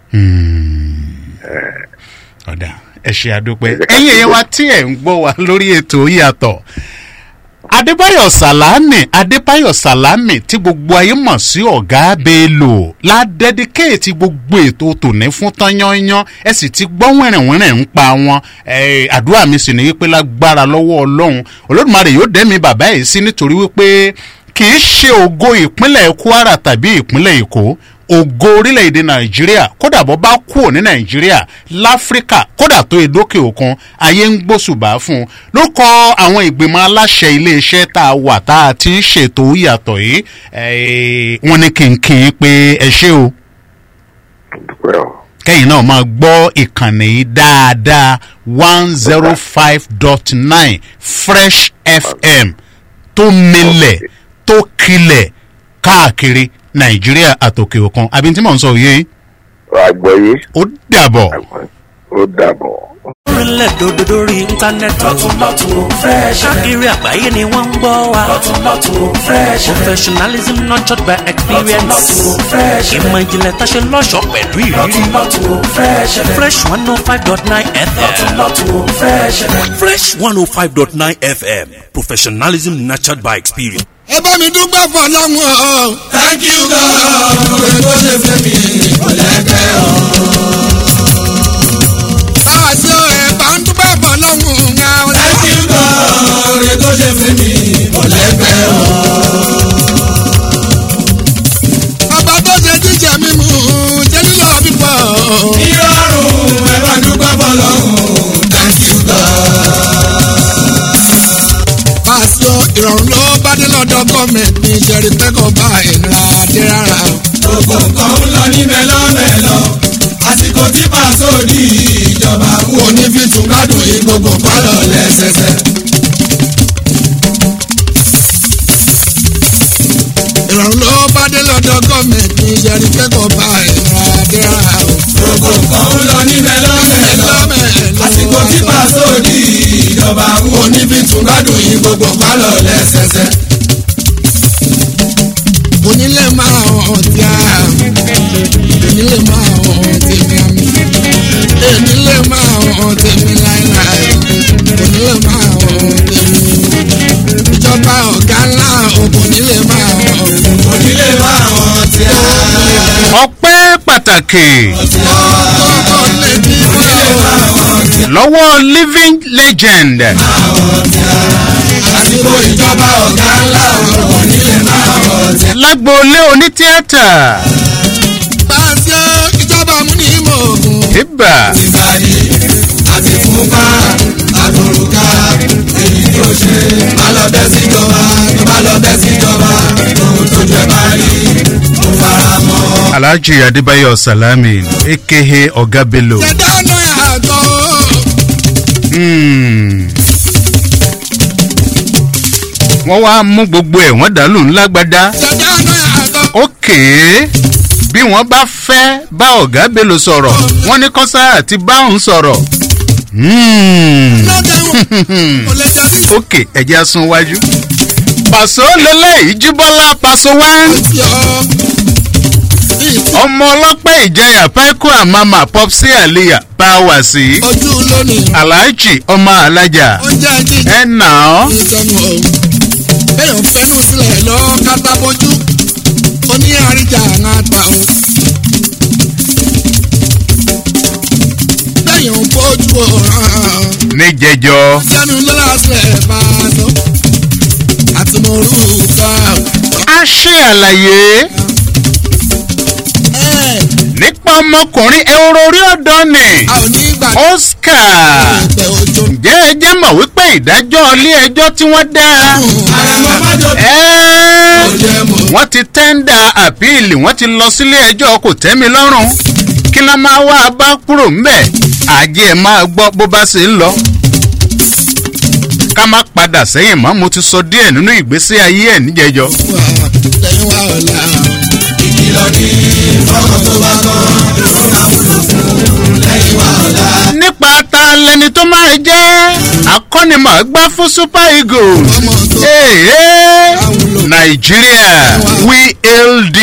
ọ̀dà ẹ ṣe àdúpẹ́ ẹ̀yin èèyàn wa tí ẹ̀ ń gbọ́ wa lórí ètò yàtọ̀ adébáyọ̀ sàlámì adébáyọ̀ sàlámì tí gbogbo ayé mọ̀ sí ọ̀gá bello la dẹ́díkéètì gbogbo ètò tòní fún tányányán ẹ sì ti gbọ́ wẹ̀rẹ̀wẹ̀rẹ̀ ń pa wọn àdúrà mi sì ní wípé lágbára lọ́wọ́ ọlọ́run olódùmarè yóò dẹ́mi bàbá yìí sí nítorí wípé kì í ṣe ògo ìpínlẹ̀ kwara tàbí ìpínlẹ̀ èkó ògo orílẹ̀-èdè nàìjíríà kódà bọ́ bá kúrò ní nàìjíríà láfíríkà kódà tó edókè òkun ayé ń gbósùbà fún un ló kọ àwọn ìgbìmọ̀ aláṣẹ iléeṣẹ́ tá a wà tá a ti ń ṣètò ìyàtọ̀ yìí wọ́n ní kí n kí n pé ẹ ṣé o. kẹ́yìn náà máa gbọ́ ìkànnì yìí dáadáa one zero five dot nine fresh fm tó milẹ̀ tó kilẹ̀ káàkiri nàìjíríà àtòkè òkun àbí tí mò ń sọ yé. àgbọ̀yé. ó dàbọ̀. ó dàbọ̀. orílẹ̀ dòdò lórí íńtánẹ́ẹ̀tì. lọ́tún lọ́tún ó fẹ́ ṣe. káàkiri àgbáyé ni wọ́n ń gbọ́ wa. lọ́tún lọ́tún ó fẹ́ ṣe. professionalism nurtured by experience. lọ́tún lọ́tún ó fẹ́ ṣe. ìmọ̀ ìjìnlẹ̀ tá a ṣe lọ́ṣọ̀ọ́ pẹ̀lú ìrírí. lọ́tún lọ́tún ó fẹ́ ṣe. fresh one oh five dot nine fm. lọ́tún lọ́tún ó fẹ́ ṣe. fresh one oh five dot nine fm professionalism nurtured by experience. ẹ bá mi dúpẹ́ fọlọ́run o. thank you God. ọ̀rẹ́ tó ṣe fẹ́ mi. ìrọ̀rùn ẹ bá dúpẹ́ bọ́lọ́hún thank you God. pàṣẹ ìrọ̀rùn ló bá dé lọ́dọ̀ gọ́ọ̀mẹ̀ntì ní ìjẹ́rìí pẹ́kọ̀ bá ìnira dé rárá o. gbogbo nǹkan ń lọ ní mẹ́lọ́mẹ́lọ́ àsìkò tí pàṣẹ òdì ìjọba wo ní fi tún gbádùn yìí gbogbo pálọ̀ lẹ́sẹsẹ. ìrọ̀rùn ló bá dé lọ́dọ̀ gọ́ọ̀mẹ̀ntì ní ìjẹ́rìí pẹ́kọ̀ bá ìnira dé rárá o. gbogbo nǹkan ń lọ ní mẹ́lọ́mẹ́lọ́ àsìkò tí pàṣẹ òdì ìjọba wo ní fi tún gbádùn yìí gbogbo pálọ̀ lẹ́sẹsẹ. onílé máa hàn tí a onílé máa hàn tèmi àmì onílé máa hàn tèmi láéláé onílé máa hàn tèmi ìjọba ọ̀gá ńlá onílé máa hàn onílé máa hàn tí a. ọpẹ́ pàtàkì ọkọ̀ lè bí lọ́wọ́ living legend àsìkò ìjọba ọ̀gá ńlá onílé máa hàn tí a. lágboolé onítíátà pàṣẹ ìjọba mú ní ìmọ̀ ògùn. ibà ìbàdí àti fúnpá àtòrùká èyí tó ṣe má lọ bẹ́ síjọba tó bá lọ bẹ́ síjọba ohun tó jẹ bá rí mo fara mọ́. alhaji adébáyọ̀ salami aka ọ̀gá bello. ṣẹ̀dá náà àgọ́ Hmm. wọ́n wá mú gbogbo ẹ̀ wọ́n dàlú ńlágbádá ṣẹ̀dá náà àgọ́ ókè bí wọ́n bá fẹ́ bá ọ̀gá bello sọ̀rọ̀ wọ́n ní kọ́sá àti báwọn sọ̀rọ̀ Hmm. lọ́gẹ̀ wọn kò lè jẹ́ ní ókè ẹ̀jẹ̀ asun wájú. pàṣọ lélẹ́yìí jíbọ́lá pàṣọ wá ìsì ọ́ ọmọ ọlọ́pẹ́ ìjayà pẹ́kọ́ àmàmà popsi àlìyà bá wà sí ojú lónìí aláàjì ọmọ alájà oúnjẹ jíjẹ ẹ̀ nà ọ́. ìsọnù ọ̀hún bẹ́ẹ̀ ń fẹ́nu sílẹ̀ lọ kátábójú oní àríjà àwọn àgbà o. bẹ́ẹ̀ ń bójú ọ̀ràn níjẹjọ sẹ́nu lọ́la sílẹ̀ bá a lọ àti mo rú ká a ṣe àlàyé ẹ̀ nípa ọmọkùnrin ehoro orí ọ̀dọ́ ni a ò ní gbà oscar pé ojú ǹjẹ́ ẹ jẹ́ mọ̀ wípé ìdájọ́ ilé ẹjọ́ tí wọ́n dá àrẹ̀mọ́ májò ẹ́ jẹ́ mọ̀ wọ́n ti tẹ́ńdà àpíìlì wọ́n ti lọ sílé ẹjọ́ kò tẹ́mi lọ́rùn kí la máa wá a bá kúrò ńbẹ̀ àjẹ́ ẹ̀ máa gbọ́ bó bá ṣe ń lọ. ká má padà sẹ́yìn mọ́ mo ti sọ díẹ̀ nínú ìgbésí ayé ẹ̀ níjẹjọ́. wà lẹ́yìn wa ọ̀la ìkìlọ̀ ní fọ́kàn tó bá tán ó máa wúlò fún lẹ́yìn wa ọ̀la. nípa ta lẹni tó máa jẹ́ akọ́nimọ̀ọ́gbá fún super eagles. ọmọ tó Hey, Nigeria we ld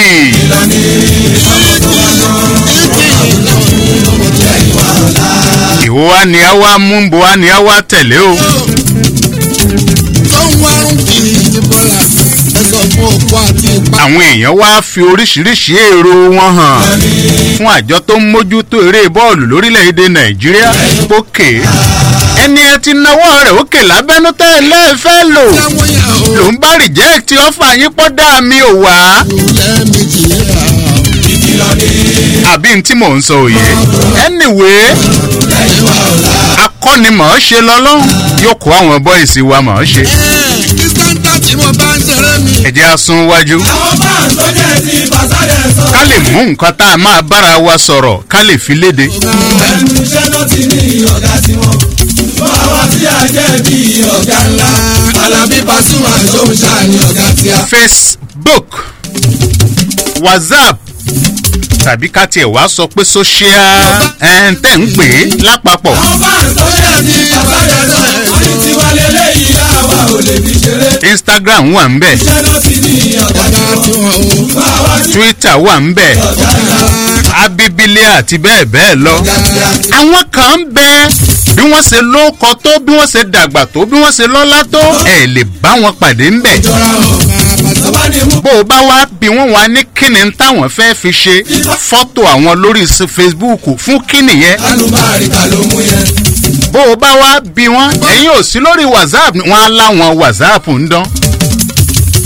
ìwọ wa ni a wá mú bo wa ni a wá tẹ̀lé o. tó ń wárún kiri ní bọ́lá ẹ sọ fún òkú àti ipa àwọn èèyàn wá fi oríṣiríṣi èrò wọn hàn fún àjọ tó ń mójútó eré bọ́ọ̀lù lórílẹ̀‐èdè nàìjíríà pókè ẹni ẹ ti náwó rẹ̀ òkè lábẹ́nú tẹ́ ẹ lẹ́ẹ̀fẹ́ lò táwọn yà ó ló ń bá rìjẹ́ẹ̀tì ọ̀fà yín pọ́ dá mi ò wá lẹ́ẹ̀mejì yà ìkìlọ̀ ní àbí n tí mò ń sọ òye anyway lẹ́yìn wa ọ̀la. akọ́nimọ̀ ṣe lọ́lọ́run yóò kó àwọn bọ́ìsì wa mọ̀ ọ́ ṣe ẹ̀ kí sáńtà tí mo bá ń ṣeré mi ẹ̀jẹ̀ asun wájú àwọn fans tó jẹ́ ti pàṣẹ sọ. ká lè mú nǹkan tá a máa bára wa sọ̀rọ̀ ká lè fi léde. ẹnu iṣẹ́ náà ti ní ọ̀gá tiwọn. fún àwa tí a jẹ́ bí ọ̀gá ńlá. alábí pasuma ṣóun ṣáà ní ọ̀gá tí a. facebook whatsapp tàbí ká tiẹ̀ wá sọ pé social ẹn tẹ̀ ń pè é lápapọ̀ àwọn fans tó jẹ́ ti pàṣẹ sọ. wọ́n ní tiwa lélẹ́yìí àwa ò lè fi ṣeré. instagram wà ń bẹ̀ iṣẹ́ náà ti ní ọ̀gá ọ̀gá tiwọn. tí wọ́n ó fún àwa tí twitter wà ń bẹ̀ ọ̀gá ńlá. abibile àti bẹ́ẹ̀ bẹ́ẹ̀ lọ. ọ̀gá tí a. àwọn kan ń bẹ bí wọ́n ṣe lóko tó bí wọ́n ṣe dàgbà tó bí wọ́n ṣe lọ́lá tó ẹ̀ lè bá wọn pàdé ń bẹ̀. jọra ọ̀. tọ́ba ni mú. bó o bá wá bí wọ́n wá ní kíni táwọn fẹ́ fi ṣe fọ́tò àwọn lórí s- facebook fún kíni yẹn alùbáríkà ló mú yẹn. bó o bá wá bí wọ́n ẹ̀yin ò sí lórí whatsapp wọn á láwọn whatsapp ń dán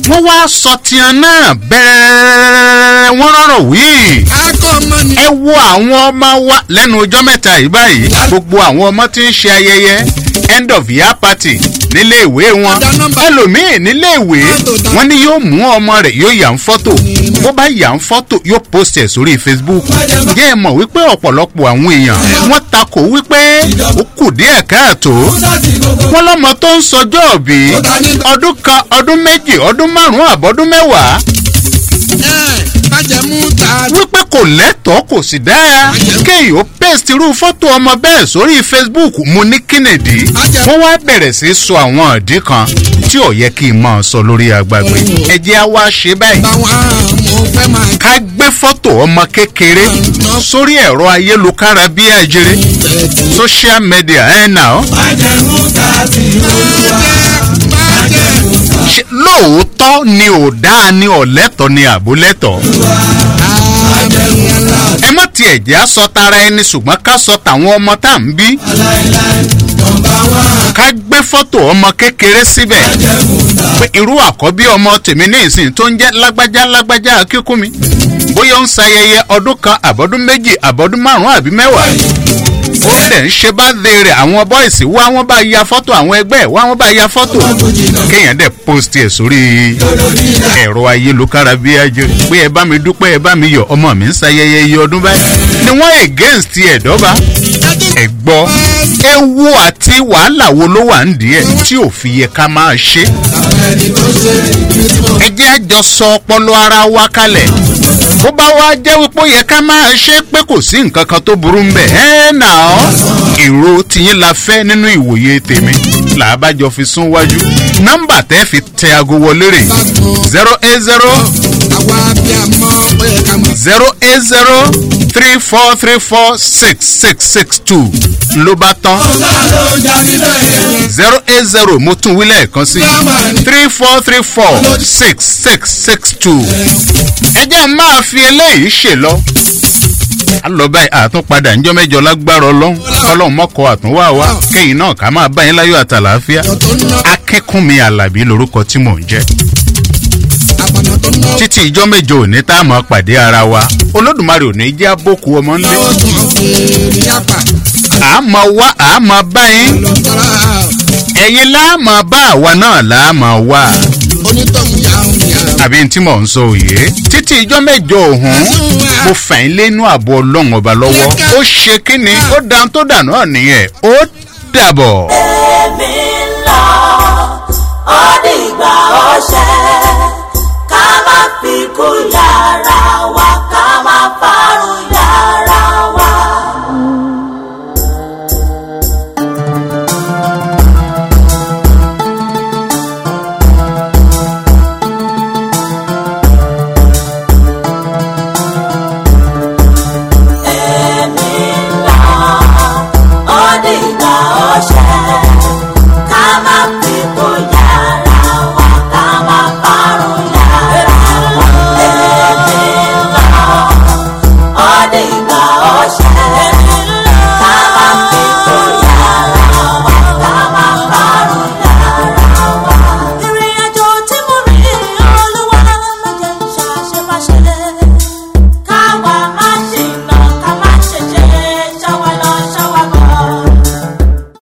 wọ́n wá sọ tiẹ̀ náà bẹ́ẹ̀ wọ́n rọrọ̀ wí. ẹ wo àwọn ọmọ wa lẹ́nu ọjọ́ mẹ́ta yìí báyìí gbogbo àwọn ọmọ tí ń ṣe ayẹyẹ end of year party nílé ìwé wọn ẹlòmíín nílé ìwé wọn ní yóò mú ọmọ rẹ̀ yóò yà ń fọ́tò bó bá yà ń fọ́tò yóò post ẹ̀ sórí facebook jẹ́ ẹ mọ̀ wípé ọ̀pọ̀lọpọ̀ àwọn èèyàn wọ́n takò wípé ó kù díẹ̀ káàtó wọn lọ́mọ tó ń sọjọ́ òbí ọdún kan ọdún méjì ọdún márùn-ún àbọ̀dún mẹ́wàá wípé kò lẹ́tọ̀ọ́ kò sì dáa kéèyàn ó paste irú fọ́tò ọmọ bẹ́ẹ̀ sórí facebook mo ní kínìdí wọ́n wá bẹ̀rẹ̀ sí í sọ àwọn ìdí kan tí ò yẹ kí n máa sọ lórí agbègbè ẹ jẹ́ á wá ṣe báyìí ká gbé fọ́tò ọmọ kékeré sórí ẹ̀rọ ayélujára bí àjèrè social media ẹ̀ nà ọ́ ṣe lóòótọ́ ni ò dáa ni ọ̀lẹ́tọ̀ ni àbólẹ́tọ̀. ẹ má tiẹ̀ jẹ́ àsọ tara ẹni ṣùgbọ́n ká sọ tàwọn ọmọ tá à ń bí. ká gbé fọ́tò ọmọ kékeré síbẹ̀ pé irú àkọ́bí ọmọ tèmi ní ìsìn tó ń jẹ́ lágbájá lágbájá akíkúmi bóyá ó ń sayẹyẹ ọdún kan àbọ̀dún méjì àbọ̀dún márùn-ún àbí mẹ́wàá ó dẹ̀ ń ṣe bá de rẹ̀ àwọn bọ́ìsì wá wọ́n bá ya fọ́tò àwọn ẹgbẹ́ ẹ̀ wá wọ́n bá ya fọ́tò kéèyàn dẹ̀ post ẹ̀ sórí ẹ̀rọ ayélujára bí ajé pé ẹ bá mi dúpẹ́ ẹ bá mi yọ ọmọ mi ń sayẹyẹ iye ọdún báyìí ni wọ́n against ẹ̀ dọ́ba ẹ̀ gbọ́ ewu àti wàhálà wo ló wà ń díẹ̀ tí ò fi yẹ ká máa ṣe ẹ jẹ́ àjọ sọ ọpọlọ ara wa kalẹ̀ bó bá wá jẹ́ wípé ó yẹ ká máa ṣe pé kò sí nǹkan kan tó burú ń bẹ̀ ẹ́ nà ọ́ èrò tiyín la fẹ́ nínú ìwòye tèmi làbájọ fi sún wájú nọ́mbà tẹ́ fi tẹ aago wọlé rè zero eight zero zero eight zero three four three four six six six two ló bá tán zero eight zero mo tún wí lẹ́ẹ̀kan sí three four three four six six six two ẹ jẹ́ máa fi eléyìí ṣe lọ a lọ báyìí àtúnpadà ńjọ́ mẹ́jọ lágbára ọlọ́run ọlọ́run mọ́kọ́ àtúnwá wa kẹ́yìn náà ká máa bá yín láyọ̀ àtàlàáfíà akínkúnmi alábí lorúkọ tí mò ń jẹ́ títí ìjọ́ mẹ́jọ òní tá a máa pàdé ara wa olódùmarè òní jẹ́ àbókù ọmọ ńlẹ̀ àmọ́ wá àmọ́ bá yín ẹ̀yin láàmọ́ bá àwa náà láàmọ́ wá àbí tí mò ń sọ òye títí ìjọ mẹjọ òhun mo fà ń lẹ́nu àbọ̀ ọlọ́run ọba lọ́wọ́ ó ṣe kíni ó dan tó dà náà nìyẹn ó dàbọ̀. èmi ń lọ ó dìgbà ọṣẹ ká má fi kú yàrá wa ká